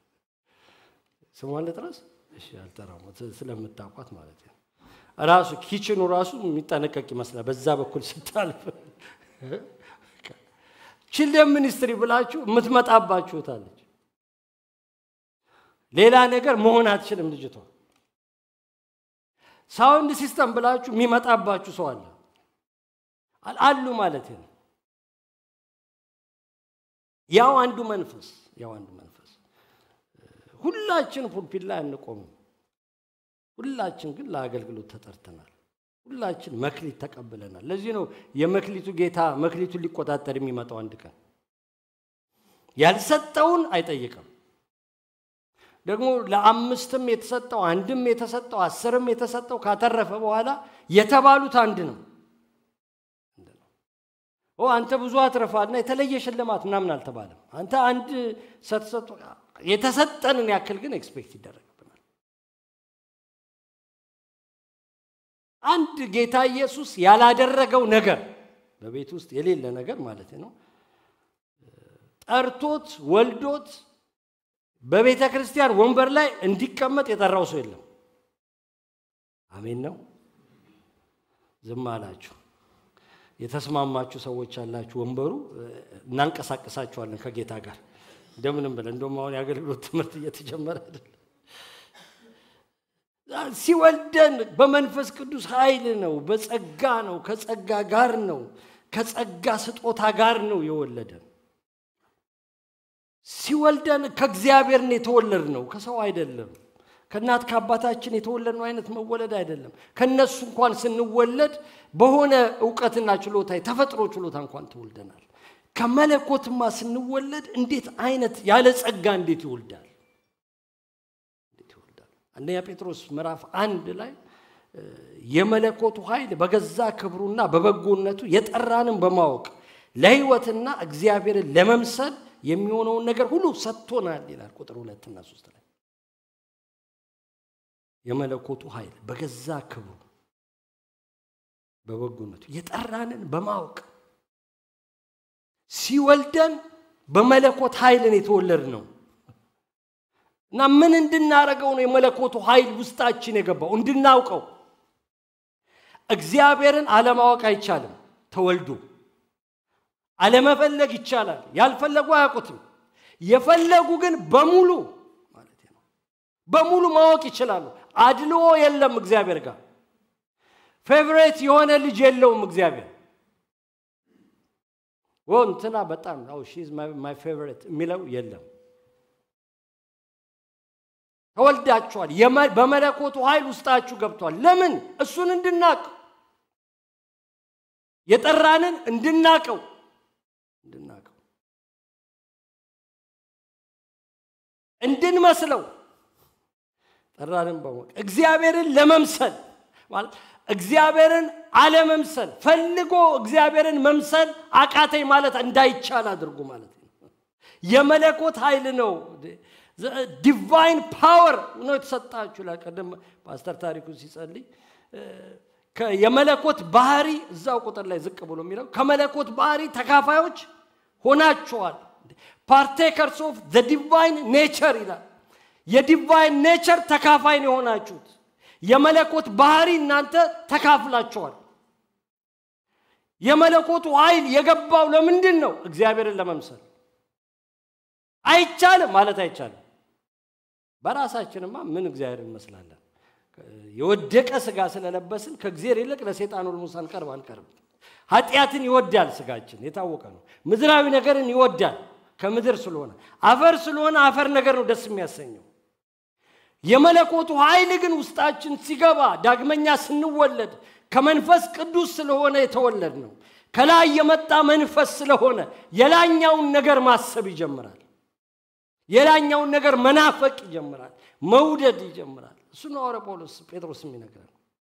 ስሟን ልጥረስ? እሺ፣ አልጠራም ስለምታውቋት ማለት ነው። ራሱ ኪችኑ ራሱ የሚጠነቀቅ ይመስላል። በዛ በኩል ስታልፍ ችልድረን ሚኒስትሪ ብላችሁ የምትመጣባችሁታለች። ሌላ ነገር መሆን አትችልም ልጅቷ። ሳውንድ ሲስተም ብላችሁ የሚመጣባችሁ ሰው አለ አሉ ማለት ነው። ያው አንዱ መንፈስ ያው አንዱ መንፈስ ሁላችን ፑልፒት ላይ አንቆምም። ሁላችን ግን ለአገልግሎት ተጠርተናል። ሁላችን መክሊት ተቀብለናል። ለዚህ ነው የመክሊቱ ጌታ መክሊቱን ሊቆጣጠር የሚመጣው አንድ ቀን ያልሰጠውን አይጠይቅም። ደግሞ ለአምስትም የተሰጠው አንድም የተሰጠው አስርም የተሰጠው ካተረፈ በኋላ የተባሉት አንድ ነው። ኦ አንተ ብዙ አትረፋልና የተለየ ሽልማት ምናምን አልተባለም። አንተ አንድ ሰተሰጡ የተሰጠንን ያክል ግን ኤክስፔክት ይደረግብናል። አንድ ጌታ ኢየሱስ ያላደረገው ነገር በቤት ውስጥ የሌለ ነገር ማለት ነው። ጠርቶት ወልዶት በቤተ ክርስቲያን ወንበር ላይ እንዲቀመጥ የጠራው ሰው የለም። አሜን ነው። ዝም አላችሁ። የተስማማችሁ ሰዎች ያላችሁ ወንበሩ እናንቀሳቀሳችኋለን ከጌታ ጋር እንደምንም ብለን እንደውም አሁን የአገልግሎት ትምህርት እየተጀመረ አይደል? ሲወልደን በመንፈስ ቅዱስ ኃይል ነው፣ በጸጋ ነው፣ ከጸጋ ጋር ነው፣ ከጸጋ ስጦታ ጋር ነው የወለደን። ሲወልደን ከእግዚአብሔር ነው የተወለድ ነው፣ ከሰው አይደለም። ከእናት ከአባታችን የተወለድነው አይነት መወለድ አይደለም። ከነሱ እንኳን ስንወለድ በሆነ እውቀትና ችሎታ የተፈጥሮ ችሎታ እንኳን ተወልደናል። ከመለኮትማ ስንወለድ እንዴት አይነት ያለ ጸጋ እንዴት ይወልዳል? እንዴት ይወልዳል? አንደኛ ጴጥሮስ ምዕራፍ አንድ ላይ የመለኮቱ ኃይል በገዛ ክብሩና በበጎነቱ የጠራንን በማወቅ ለሕይወትና እግዚአብሔርን ለመምሰል የሚሆነውን ነገር ሁሉ ሰጥቶናል ይላል ቁጥር ሁለትና ሶስት ላይ የመለኮቱ ኃይል በገዛ ክብሩ በበጎነቱ የጠራንን በማወቅ ሲወልደን በመለኮት ኃይልን የተወለድ ነው እና ምን እንድናረገው ነው የመለኮቱ ኃይል ውስጣችን የገባው? እንድናውቀው። እግዚአብሔርን አለማወቅ አይቻልም። ተወልዶ አለመፈለግ ይቻላል። ያልፈለጉ አያውቁትም። የፈለጉ ግን በሙሉ ማለት ነው በሙሉ ማወቅ ይችላሉ። አድልዎ የለም እግዚአብሔር ጋር ፌቨሬት የሆነ ልጅ የለውም እግዚአብሔር ወ እንትና በጣም ሺዝ ማይ ፌቨሬት የሚለው የለም። ተወልዳችኋል። በመለኮቱ ኃይል ውስጣችሁ ገብቷል። ለምን? እሱን እንድናቅ የጠራንን እንድናቀው እንድናቀው እንድንመስለው ጠራንን በማወቅ እግዚአብሔርን ለመምሰል ማለት እግዚአብሔርን አለመምሰል ፈልጎ እግዚአብሔርን መምሰል አቃተኝ ማለት እንዳይቻል አድርጉ ማለት ነው። የመለኮት ኃይል ነው። ዲቫይን ፓወር ነው የተሰጣችሁ። ቀደም ፓስተር ታሪኩ ሲጸልይ የመለኮት ባህሪ እዛው ቁጥር ላይ ዝቅ ብሎ የሚለው ከመለኮት ባህሪ ተካፋዮች ሆናችኋል። ፓርቴከርስ ኦፍ ዘ ዲቫይን ኔቸር ይላል። የዲቫይን ኔቸር ተካፋይ ነው የሆናችሁት። የመለኮት ባህሪ እናንተ ተካፍላችኋል። የመለኮቱ ኃይል የገባው ለምንድን ነው? እግዚአብሔርን ለመምሰል አይቻልም ማለት አይቻልም። በራሳችንማ ምን እግዚአብሔር እንመስላለን? የወደቀ ስጋ ስለለበስን ከእግዚአብሔር ይልቅ ለሴጣን ኦልሞስ አንቀርብ አንቀርብ። ኃጢአትን ይወዳል ስጋችን፣ የታወቀ ነው። ምድራዊ ነገርን ይወዳል ከምድር ስለሆነ። አፈር ስለሆነ አፈር ነገር ነው ደስ የሚያሰኘው። የመለኮቱ ኃይል ግን ውስጣችን ሲገባ ዳግመኛ ስንወለድ ከመንፈስ ቅዱስ ስለሆነ የተወለድ ነው። ከላይ የመጣ መንፈስ ስለሆነ የላኛውን ነገር ማሰብ ይጀምራል። የላኛውን ነገር መናፈቅ ይጀምራል። መውደድ ይጀምራል። እሱ ነው ሐዋርያ ጳውሎስ ጴጥሮስ የሚነግረን።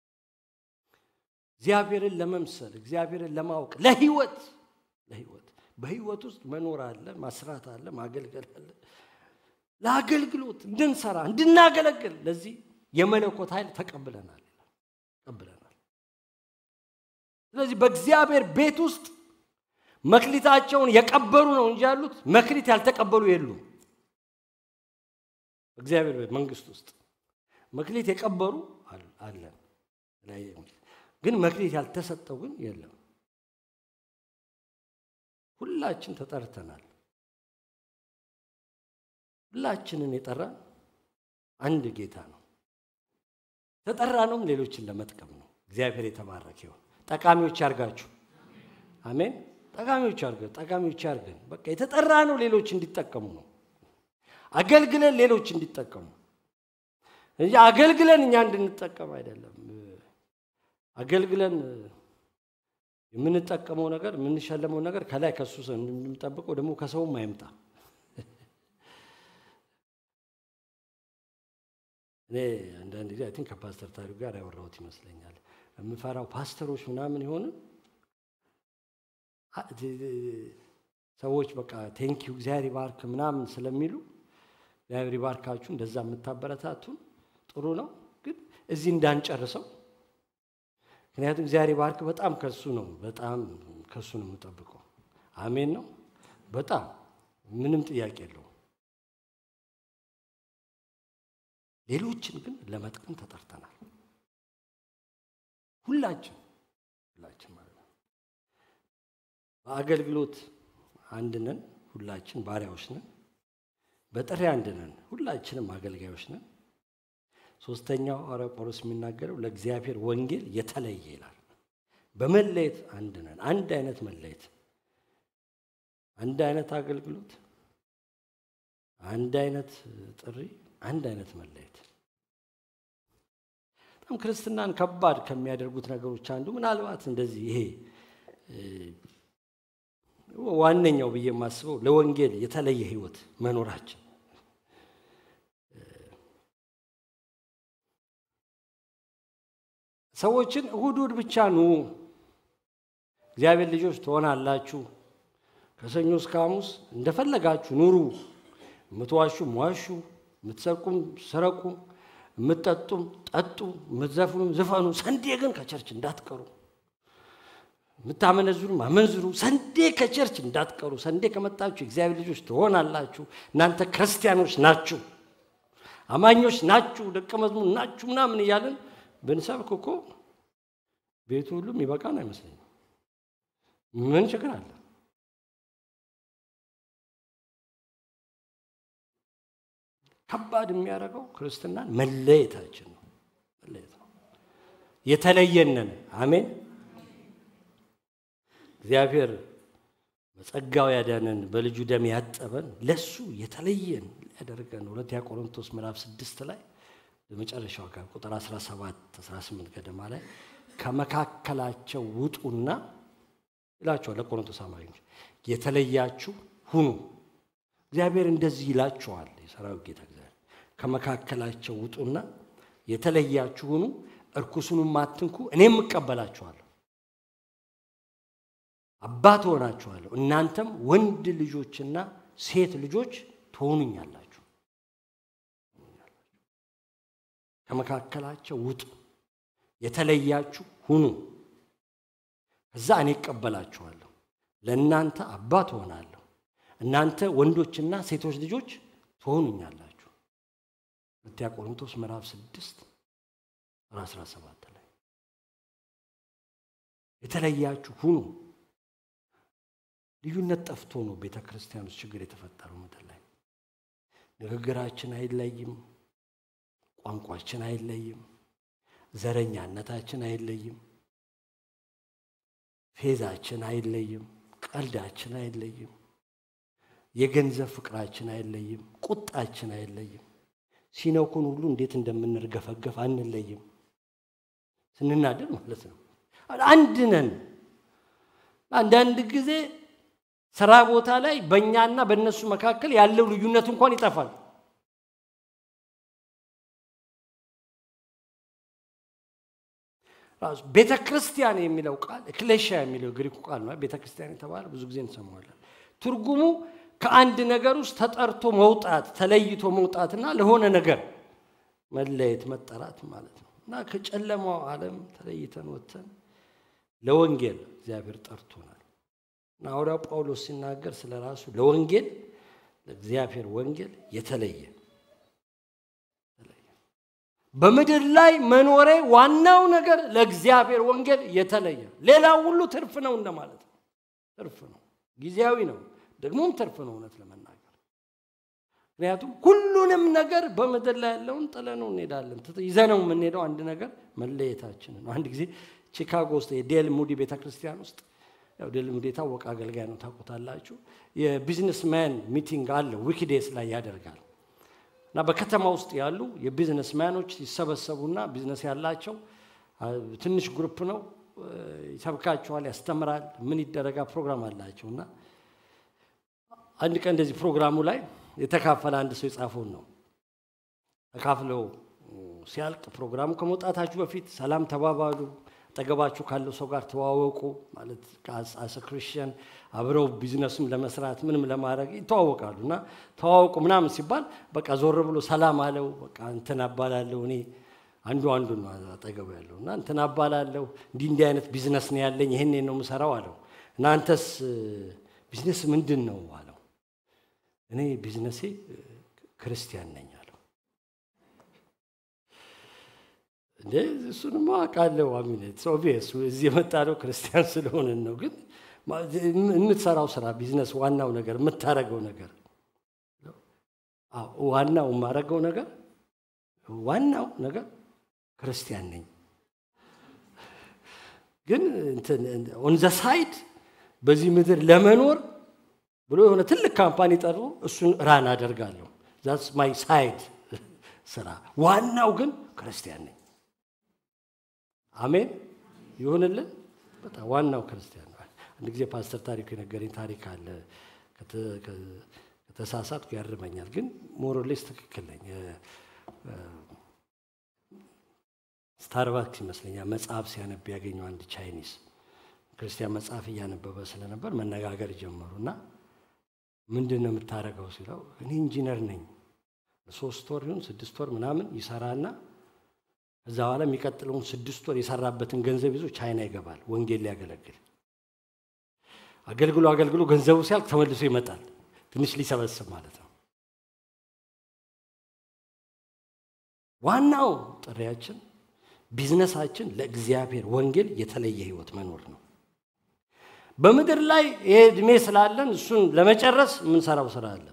እግዚአብሔርን ለመምሰል እግዚአብሔርን ለማወቅ ለህይወት ለህይወት በህይወት ውስጥ መኖር አለ፣ ማስራት አለ፣ ማገልገል አለ። ለአገልግሎት እንድንሰራ እንድናገለግል ለዚህ የመለኮት ኃይል ተቀብለናል ተቀብለናል። ስለዚህ በእግዚአብሔር ቤት ውስጥ መክሊታቸውን የቀበሩ ነው እንጂ ያሉት መክሊት ያልተቀበሉ የሉም። በእግዚአብሔር ቤት መንግስት ውስጥ መክሊት የቀበሩ አለን፣ ግን መክሊት ያልተሰጠው ግን የለም። ሁላችን ተጠርተናል። ሁላችንን የጠራ አንድ ጌታ ነው። ተጠራ ነውም ሌሎችን ለመጥቀም ነው። እግዚአብሔር የተባረከ ይሁን። ጠቃሚዎች ያርጋችሁ። አሜን። ጠቃሚዎች ያርገን፣ ጠቃሚዎች ያርገን። በቃ የተጠራ ነው ሌሎች እንዲጠቀሙ ነው። አገልግለን ሌሎች እንዲጠቀሙ እንጂ አገልግለን እኛ እንድንጠቀም አይደለም። አገልግለን የምንጠቀመው ነገር የምንሸለመው ነገር ከላይ ከሱ እንደምንጠብቀው ደግሞ ከሰውም አይምጣ። እኔ አንዳንድ ጊዜ አይ ቲንክ ከፓስተር ታሪክ ጋር ያወራሁት ይመስለኛል። የምፈራው ፓስተሮች ምናምን የሆኑ ሰዎች በቃ ቴንኪዩ እግዚአብሔር ይባርክ ምናምን ስለሚሉ እግዚአብሔር ይባርካችሁ እንደዛ የምታበረታቱን ጥሩ ነው፣ ግን እዚህ እንዳንጨርሰው ምክንያቱም እግዚአብሔር ባርክ በጣም ከሱ ነው በጣም ከሱ ነው የምጠብቀው። አሜን ነው። በጣም ምንም ጥያቄ የለውም። ሌሎችን ግን ለመጥቀም ተጠርተናል። ሁላችን ሁላችን ማለት ነው። በአገልግሎት አንድ ነን። ሁላችን ባሪያዎች ነን። በጥሪ አንድ ነን። ሁላችንም አገልጋዮች ነን። ሶስተኛው ሐዋርያ ጳውሎስ የሚናገረው ለእግዚአብሔር ወንጌል የተለየ ይላል። በመለየት አንድ ነን። አንድ አይነት መለየት፣ አንድ አይነት አገልግሎት፣ አንድ አይነት ጥሪ፣ አንድ አይነት መለየት። በጣም ክርስትናን ከባድ ከሚያደርጉት ነገሮች አንዱ ምናልባት እንደዚህ ይሄ ዋነኛው ብዬ የማስበው ለወንጌል የተለየ ህይወት መኖራችን ሰዎችን እሁድ እሁድ ብቻ ኑ፣ እግዚአብሔር ልጆች ትሆናላችሁ፣ ከሰኞ እስከ ሐሙስ እንደፈለጋችሁ ኑሩ፣ የምትዋሹም ዋሹ፣ የምትሰርቁም ስረቁ፣ የምትጠጡም ጠጡ፣ የምትዘፍኑም ዝፈኑ፣ ሰንዴ ግን ከቸርች እንዳትቀሩ፣ የምታመነዝሩም አመንዝሩ፣ ሰንዴ ከቸርች እንዳትቀሩ። ሰንዴ ከመጣችሁ እግዚአብሔር ልጆች ትሆናላችሁ፣ እናንተ ክርስቲያኖች ናችሁ፣ አማኞች ናችሁ፣ ደቀ መዝሙር ናችሁ ምናምን እያለን ብንሰብክ እኮ ቤቱ ሁሉም ይበቃን አይመስለኝም። ምን ችግር አለ? ከባድ የሚያደርገው ክርስትናን መለየታችን ነው። መለየት ነው። የተለየነን። አሜን። እግዚአብሔር በጸጋው ያዳነን በልጁ ደም ያጠበን ለሱ የተለየን ሊያደርገን ሁለተኛ ቆሮንቶስ ምዕራፍ ስድስት ላይ በመጨረሻው ጋር ቁጥር 17 18 ገደማ ላይ ከመካከላቸው ውጡና ይላቸዋል ለቆሮንቶስ አማኞች የተለያችሁ ሁኑ። እግዚአብሔር እንደዚህ ይላችኋል። የሰራዊት ጌታ እግዚአብሔር ከመካከላቸው ውጡና የተለያችሁ ሁኑ፣ እርኩሱንም አትንኩ፣ እኔም እቀበላችኋለሁ፣ አባት ሆናችኋለሁ፣ እናንተም ወንድ ልጆችና ሴት ልጆች ትሆኑኛላችሁ። ከመካከላቸው ውጡ፣ የተለያችሁ ሁኑ፣ ከዛ እኔ እቀበላችኋለሁ፣ ለእናንተ አባት እሆናለሁ፣ እናንተ ወንዶችና ሴቶች ልጆች ትሆኑኛላችሁ። ሁለተኛ ቆሮንቶስ ምዕራፍ ስድስት ቁጥር አስራ ሰባት ላይ የተለያችሁ ሁኑ። ልዩነት ጠፍቶ ነው ቤተ ክርስቲያን ውስጥ ችግር የተፈጠረው ምድር ላይ ንግግራችን አይለይም። ቋንቋችን አይለይም። ዘረኛነታችን አይለይም። ፌዛችን አይለይም። ቀልዳችን አይለይም። የገንዘብ ፍቅራችን አይለይም። ቁጣችን አይለይም። ሲነኩን ሁሉ እንዴት እንደምንርገፈገፍ አንለይም። ስንናደድ ማለት ነው። አንድ ነን። አንዳንድ ጊዜ ስራ ቦታ ላይ በእኛና በእነሱ መካከል ያለው ልዩነት እንኳን ይጠፋል። ራሱ ቤተ ክርስቲያን የሚለው ቃል ኤክሌሽያ የሚለው ግሪኩ ቃል ነው። ቤተ ክርስቲያን የተባለ ብዙ ጊዜ እንሰማዋለን። ትርጉሙ ከአንድ ነገር ውስጥ ተጠርቶ መውጣት፣ ተለይቶ መውጣትና ለሆነ ነገር መለየት፣ መጠራት ማለት ነው እና ከጨለማው ዓለም ተለይተን ወጥተን ለወንጌል እግዚአብሔር ጠርቶናል እና ሐዋርያው ጳውሎስ ሲናገር ስለ ራሱ ለወንጌል ለእግዚአብሔር ወንጌል የተለየ በምድር ላይ መኖሬ ዋናው ነገር ለእግዚአብሔር ወንጌል የተለየ፣ ሌላው ሁሉ ትርፍ ነው እንደማለት ነው። ትርፍ ነው፣ ጊዜያዊ ነው፣ ደግሞም ትርፍ ነው እውነት ለመናገር ምክንያቱም ሁሉንም ነገር በምድር ላይ ያለውን ጥለነው እንሄዳለን። ይዘነው የምንሄደው አንድ ነገር መለየታችንን ነው። አንድ ጊዜ ቺካጎ ውስጥ የዴል ሙዲ ቤተ ክርስቲያን ውስጥ ያው ዴል ሙዲ የታወቀ አገልጋይ ነው፣ ታውቁታላችሁ። የቢዝነስማን ሚቲንግ አለ ዊክዴስ ላይ ያደርጋል እና በከተማ ውስጥ ያሉ የቢዝነስ ማኖች ይሰበሰቡና ቢዝነስ ያላቸው ትንሽ ግሩፕ ነው፣ ይሰብካቸዋል፣ ያስተምራል፣ ምን ይደረጋ ፕሮግራም አላቸው እና አንድ ቀን እንደዚህ ፕሮግራሙ ላይ የተካፈለ አንድ ሰው የጻፈውን ነው ተካፍለው ሲያልቅ ፕሮግራሙ ከመውጣታችሁ በፊት ሰላም ተባባሉ፣ አጠገባችሁ ካለው ሰው ጋር ተዋወቁ። ማለት አሰ ክርስቲያን አብረው ቢዝነስም ለመስራት ምንም ለማድረግ ይተዋወቃሉ እና ተዋወቁ ምናምን ሲባል በቃ ዞር ብሎ ሰላም አለው። በቃ እንትን አባላለሁ እኔ አንዱ አንዱ ነው አጠገቡ ያለው እና እንትን አባላለሁ እንዲህ እንዲህ አይነት ቢዝነስ ነው ያለኝ ይህን ነው የምሰራው አለው። እናንተስ ቢዝነስ ምንድን ነው አለው። እኔ ቢዝነሴ ክርስቲያን ነኝ አለው። እንዴ እሱንማ አውቃለሁ። አሚነት ኦቪየስ እዚህ የመጣ ነው ክርስቲያን ስለሆንን ነው። ግን የምትሰራው ስራ ቢዝነስ፣ ዋናው ነገር የምታረገው ነገር ዋናው የማረገው ነገር ዋናው ነገር ክርስቲያን ነኝ። ግን ኦን ዘ ሳይድ በዚህ ምድር ለመኖር ብሎ የሆነ ትልቅ ካምፓኒ ጠሩ። እሱን ራን አደርጋለሁ። ዛትስ ማይ ሳይድ ስራ። ዋናው ግን ክርስቲያን ነኝ። አሜን ይሁንልን። በጣም ዋናው ክርስቲያን ነው። አንድ ጊዜ ፓስተር ታሪኩ የነገረኝ ታሪክ አለ። ከተሳሳትኩ ያርመኛል፣ ግን ሞሮሌስ ትክክል ነኝ። ስታርባክስ ይመስለኛል መጽሐፍ ሲያነብ ያገኘው አንድ ቻይኒዝ ክርስቲያን መጽሐፍ እያነበበ ስለነበር መነጋገር ጀመሩ እና ምንድን ነው የምታደርገው ሲለው እኔ ኢንጂነር ነኝ ሶስት ወር ይሁን ስድስት ወር ምናምን ይሰራና እዛ በኋላ የሚቀጥለውን ስድስት ወር የሰራበትን ገንዘብ ይዞ ቻይና ይገባል ወንጌል ሊያገለግል አገልግሎ አገልግሎ ገንዘቡ ሲያልቅ ተመልሶ ይመጣል ትንሽ ሊሰበስብ ማለት ነው ዋናው ጥሪያችን ቢዝነሳችን ለእግዚአብሔር ወንጌል የተለየ ህይወት መኖር ነው በምድር ላይ ይሄ እድሜ ስላለን እሱን ለመጨረስ የምንሰራው ስራ አለ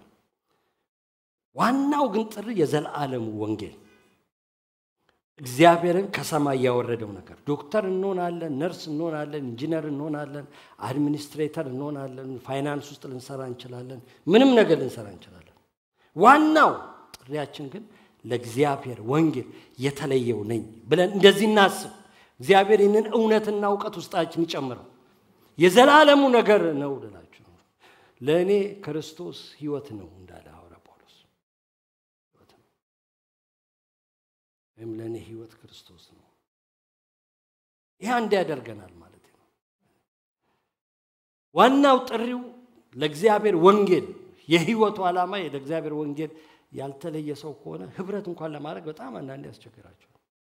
ዋናው ግን ጥሪ የዘላለሙ ወንጌል እግዚአብሔርን ከሰማይ ያወረደው ነገር ዶክተር እንሆናለን፣ ነርስ እንሆናለን፣ ኢንጂነር እንሆናለን፣ አድሚኒስትሬተር እንሆናለን፣ ፋይናንስ ውስጥ ልንሰራ እንችላለን፣ ምንም ነገር ልንሰራ እንችላለን። ዋናው ጥሪያችን ግን ለእግዚአብሔር ወንጌል የተለየው ነኝ ብለን እንደዚህ እናስብ። እግዚአብሔር ይህንን እውነትና እውቀት ውስጣችን ይጨምረው። የዘላለሙ ነገር ነው ልላችሁ ነው። ለእኔ ክርስቶስ ህይወት ነው እንዳለ ሐዋርያ ጳውሎስ ወይም ለእኔ ህይወት ክርስቶስ ነው። ይህ አንድ ያደርገናል ማለት ነው። ዋናው ጥሪው ለእግዚአብሔር ወንጌል የህይወቱ ዓላማ ለእግዚአብሔር ወንጌል ያልተለየ ሰው ከሆነ ህብረት እንኳን ለማድረግ በጣም አንዳንድ ያስቸግራቸዋል።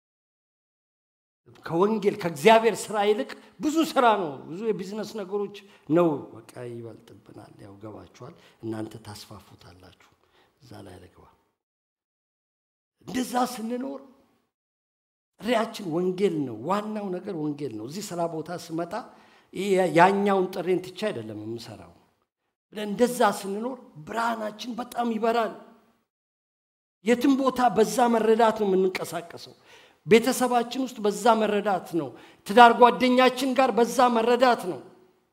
ከወንጌል ከእግዚአብሔር ስራ ይልቅ ብዙ ስራ ነው፣ ብዙ የቢዝነስ ነገሮች ነው። በቃ ይበልጥብናል። ያው ገባችኋል። እናንተ ታስፋፉታላችሁ። እዛ ላይ ልግባ። እንደዛ ስንኖር ጥሪያችን ወንጌል ነው። ዋናው ነገር ወንጌል ነው። እዚህ ስራ ቦታ ስመጣ ያኛውን ጥሬን ትቼ አይደለም የምሰራው ብለን እንደዛ ስንኖር ብርሃናችን በጣም ይበራል። የትም ቦታ በዛ መረዳት ነው የምንንቀሳቀሰው። ቤተሰባችን ውስጥ በዛ መረዳት ነው። ትዳር ጓደኛችን ጋር በዛ መረዳት ነው።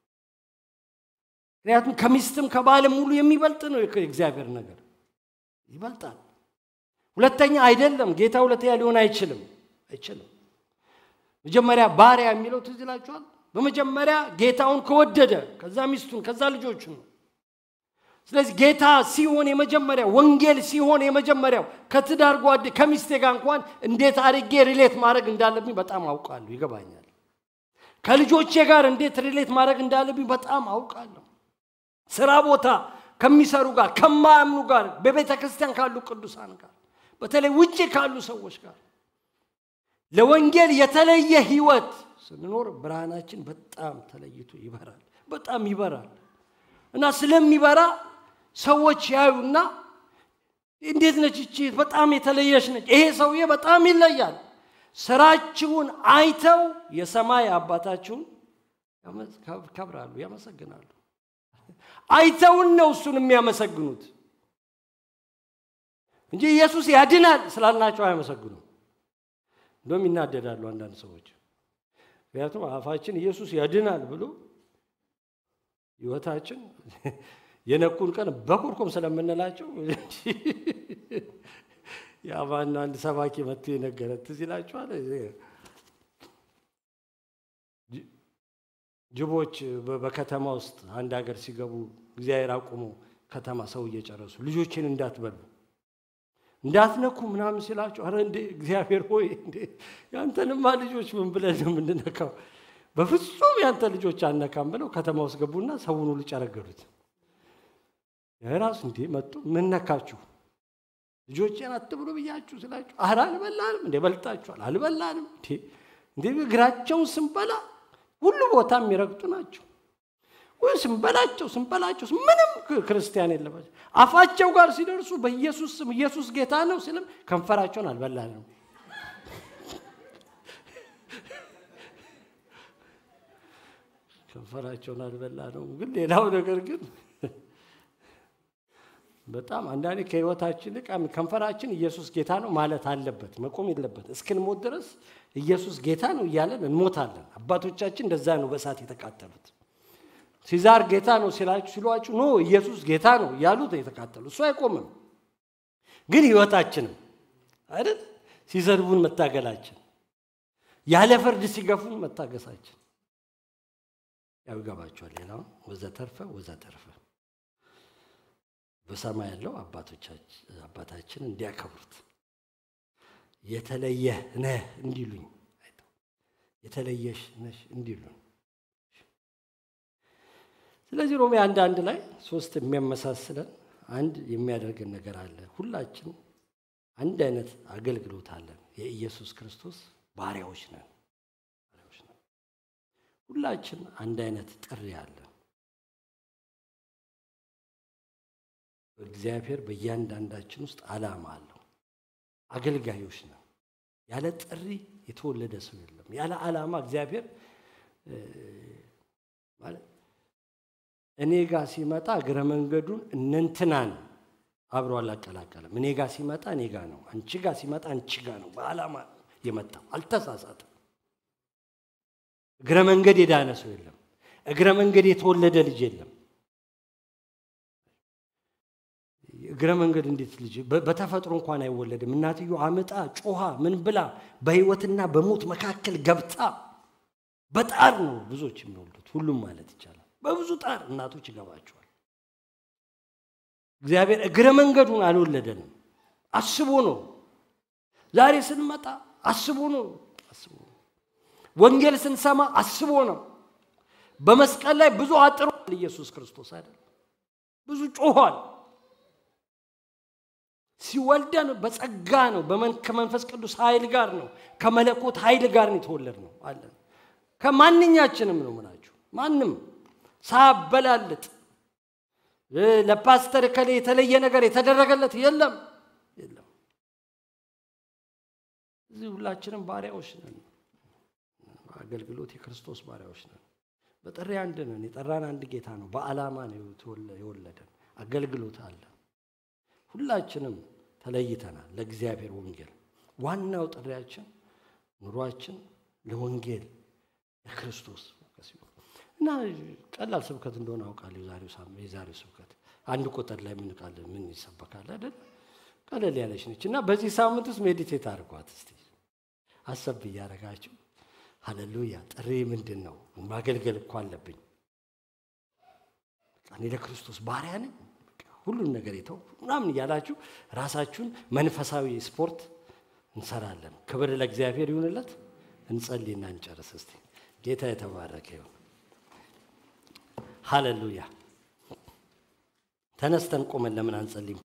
ምክንያቱም ከሚስትም ከባልም ሙሉ የሚበልጥ ነው የእግዚአብሔር ነገር ይበልጣል። ሁለተኛ አይደለም። ጌታ ሁለተኛ ሊሆን አይችልም አይችልም። መጀመሪያ ባሪያ የሚለው ትዝ ይላችኋል። በመጀመሪያ ጌታውን ከወደደ ከዛ ሚስቱን ከዛ ልጆቹን ነው። ስለዚህ ጌታ ሲሆን የመጀመሪያ ወንጌል ሲሆን የመጀመሪያው ከትዳር ጓዴ ከሚስቴ ጋር እንኳን እንዴት አድርጌ ሪሌት ማድረግ እንዳለብኝ በጣም አውቃለሁ፣ ይገባኛል። ከልጆቼ ጋር እንዴት ሪሌት ማድረግ እንዳለብኝ በጣም አውቃለሁ። ስራ ቦታ ከሚሰሩ ጋር፣ ከማያምኑ ጋር፣ በቤተ ክርስቲያን ካሉ ቅዱሳን ጋር፣ በተለይ ውጭ ካሉ ሰዎች ጋር ለወንጌል የተለየ ህይወት ስንኖር ብርሃናችን በጣም ተለይቶ ይበራል፣ በጣም ይበራል እና ስለሚበራ ሰዎች ያዩና እንዴት ነች እቺ በጣም የተለየች ነች፣ ይሄ ሰውዬ በጣም ይለያል። ስራችሁን አይተው የሰማይ አባታችሁን ከብራሉ፣ ያመሰግናሉ። አይተውን ነው እሱን የሚያመሰግኑት እንጂ ኢየሱስ ያድናል ስላልናቸው አያመሰግኑም። እንደውም ይናደዳሉ አንዳንድ ሰዎች። ምክንያቱም አፋችን ኢየሱስ ያድናል ብሎ ህይወታችን የነኩን ቀን በኩርኩም ስለምንላቸው የአማና አንድ ሰባኪ መጥቶ የነገረ ትዝ ይላችኋል። ጅቦች በከተማ ውስጥ አንድ ሀገር ሲገቡ እግዚአብሔር አቁሞ ከተማ ሰው እየጨረሱ ልጆችን እንዳትበሉ እንዳትነኩ ምናምን ሲላቸው፣ አረ እንዴ እግዚአብሔር ሆይ እንዴ ያንተንማ ልጆች ምን ብለን ነው የምንነካው? በፍጹም ያንተ ልጆች አነካም ብለው ከተማ ውስጥ ገቡና ሰውን ሁሉ ጨረገዱት። ራሱ እንዴ መጡ ምን ነካችሁ? ልጆቼን አትብሉ ብያችሁ ስላችሁ፣ አረ አልበላንም እንዴ በልጣችኋል? አልበላንም እንዴ እንዴ እግራቸውን ስንበላ ሁሉ ቦታ የሚረግጡ ናቸው ወይ ስንበላቸው ስንበላቸው ምንም ክርስቲያን የለባቸው። አፋቸው ጋር ሲደርሱ በኢየሱስ ስም ኢየሱስ ጌታ ነው ሲልም ከንፈራቸውን አልበላንም። ከንፈራቸውን አልበላ ነው። ግን ሌላው ነገር ግን በጣም አንዳንዴ ከህይወታችን ልቅ ከንፈራችን ኢየሱስ ጌታ ነው ማለት አለበት፣ መቆም የለበት። እስክንሞት ድረስ ኢየሱስ ጌታ ነው እያለን እንሞታለን። አባቶቻችን እንደዛ ነው በእሳት የተቃጠሉት። ሲዛር ጌታ ነው ሲላችሁ ሲሏችሁ ኖ ኢየሱስ ጌታ ነው እያሉት የተቃጠሉ እሱ አይቆምም። ግን ህይወታችንም አይደል ሲዘርቡን መታገላችን፣ ያለ ፍርድ ሲገፉን መታገሳችን ያው ይገባችኋል። ሌላው ወዘተርፈ ወዘተርፈ በሰማይ ያለው አባታችን እንዲያከብሩት የተለየ ነህ እንዲሉኝ የተለየሽ ነሽ እንዲሉኝ ስለዚህ ሮሜ አንድ አንድ ላይ ሶስት የሚያመሳስለን አንድ የሚያደርገን ነገር አለ። ሁላችን አንድ አይነት አገልግሎት አለን። የኢየሱስ ክርስቶስ ባሪያዎች ነን። ሁላችን አንድ አይነት ጥሪ አለን። እግዚአብሔር በእያንዳንዳችን ውስጥ ዓላማ አለው። አገልጋዮች ነን። ያለ ጥሪ የተወለደ ሰው የለም። ያለ ዓላማ እግዚአብሔር ማለት እኔ ጋር ሲመጣ እግረ መንገዱን እነንትናን አብሮ አላቀላቀለም። እኔ ጋር ሲመጣ እኔ ጋር ነው፣ አንቺ ጋር ሲመጣ አንቺ ጋር ነው። በዓላማ የመጣው አልተሳሳትም። እግረ መንገድ የዳነ ሰው የለም። እግረ መንገድ የተወለደ ልጅ የለም። እግረ መንገድ እንዴት ልጅ በተፈጥሮ እንኳን አይወለድም። እናትዮ አምጣ ጮኻ ምን ብላ በህይወትና በሞት መካከል ገብታ በጣር ነው ብዙዎች የሚወልዱት፣ ሁሉም ማለት ይቻላል። በብዙ ጣር እናቶች ይገባቸዋል። እግዚአብሔር እግረ መንገዱን አልወለደንም፣ አስቦ ነው። ዛሬ ስንመጣ አስቦ ነው። አስቦ ነው። ወንጌል ስንሰማ አስቦ ነው። በመስቀል ላይ ብዙ አጥሯል ኢየሱስ ክርስቶስ አይደል? ብዙ ጮኋል። ሲወልደን በጸጋ ነው። ከመንፈስ ቅዱስ ኃይል ጋር ነው። ከመለኮት ኃይል ጋር ነው የተወለድ ነው አለን። ከማንኛችንም ነው ምናችሁ ማንም ሳበላልጥ ለፓስተር ከሌ የተለየ ነገር የተደረገለት የለም የለም። እዚህ ሁላችንም ባሪያዎች ነን። አገልግሎት የክርስቶስ ባሪያዎች ነን። በጥሪ አንድ ነን። የጠራን አንድ ጌታ ነው። በዓላማ ነው የወለደን። አገልግሎት አለ። ሁላችንም ተለይተናል ለእግዚአብሔር ወንጌል። ዋናው ጥሪያችን ኑሯችን ለወንጌል ለክርስቶስ እና ቀላል ስብከት እንደሆነ አውቃለሁ። የዛሬው የዛሬው ስብከት አንድ ቁጥር ላይ ምን ቃል ምን ይሰበካል አይደል? ቀለል ያለች ነች እና በዚህ ሳምንት ውስጥ ሜዲቴት አድርጓት እስቲ አሰብ እያደረጋችሁ ሃሌሉያ ጥሪ ምንድን ነው ማገልገል እኮ አለብኝ እኔ ለክርስቶስ ባሪያ ነኝ ሁሉን ነገር የተው ምናምን እያላችሁ ራሳችሁን መንፈሳዊ ስፖርት እንሰራለን ክብር ለእግዚአብሔር ይሁንለት እንጸልይና እንጨርስ እስቲ ጌታ የተባረከ ይሁን ሃሌሉያ ተነስተን ቆመን ለምን አንጸልይም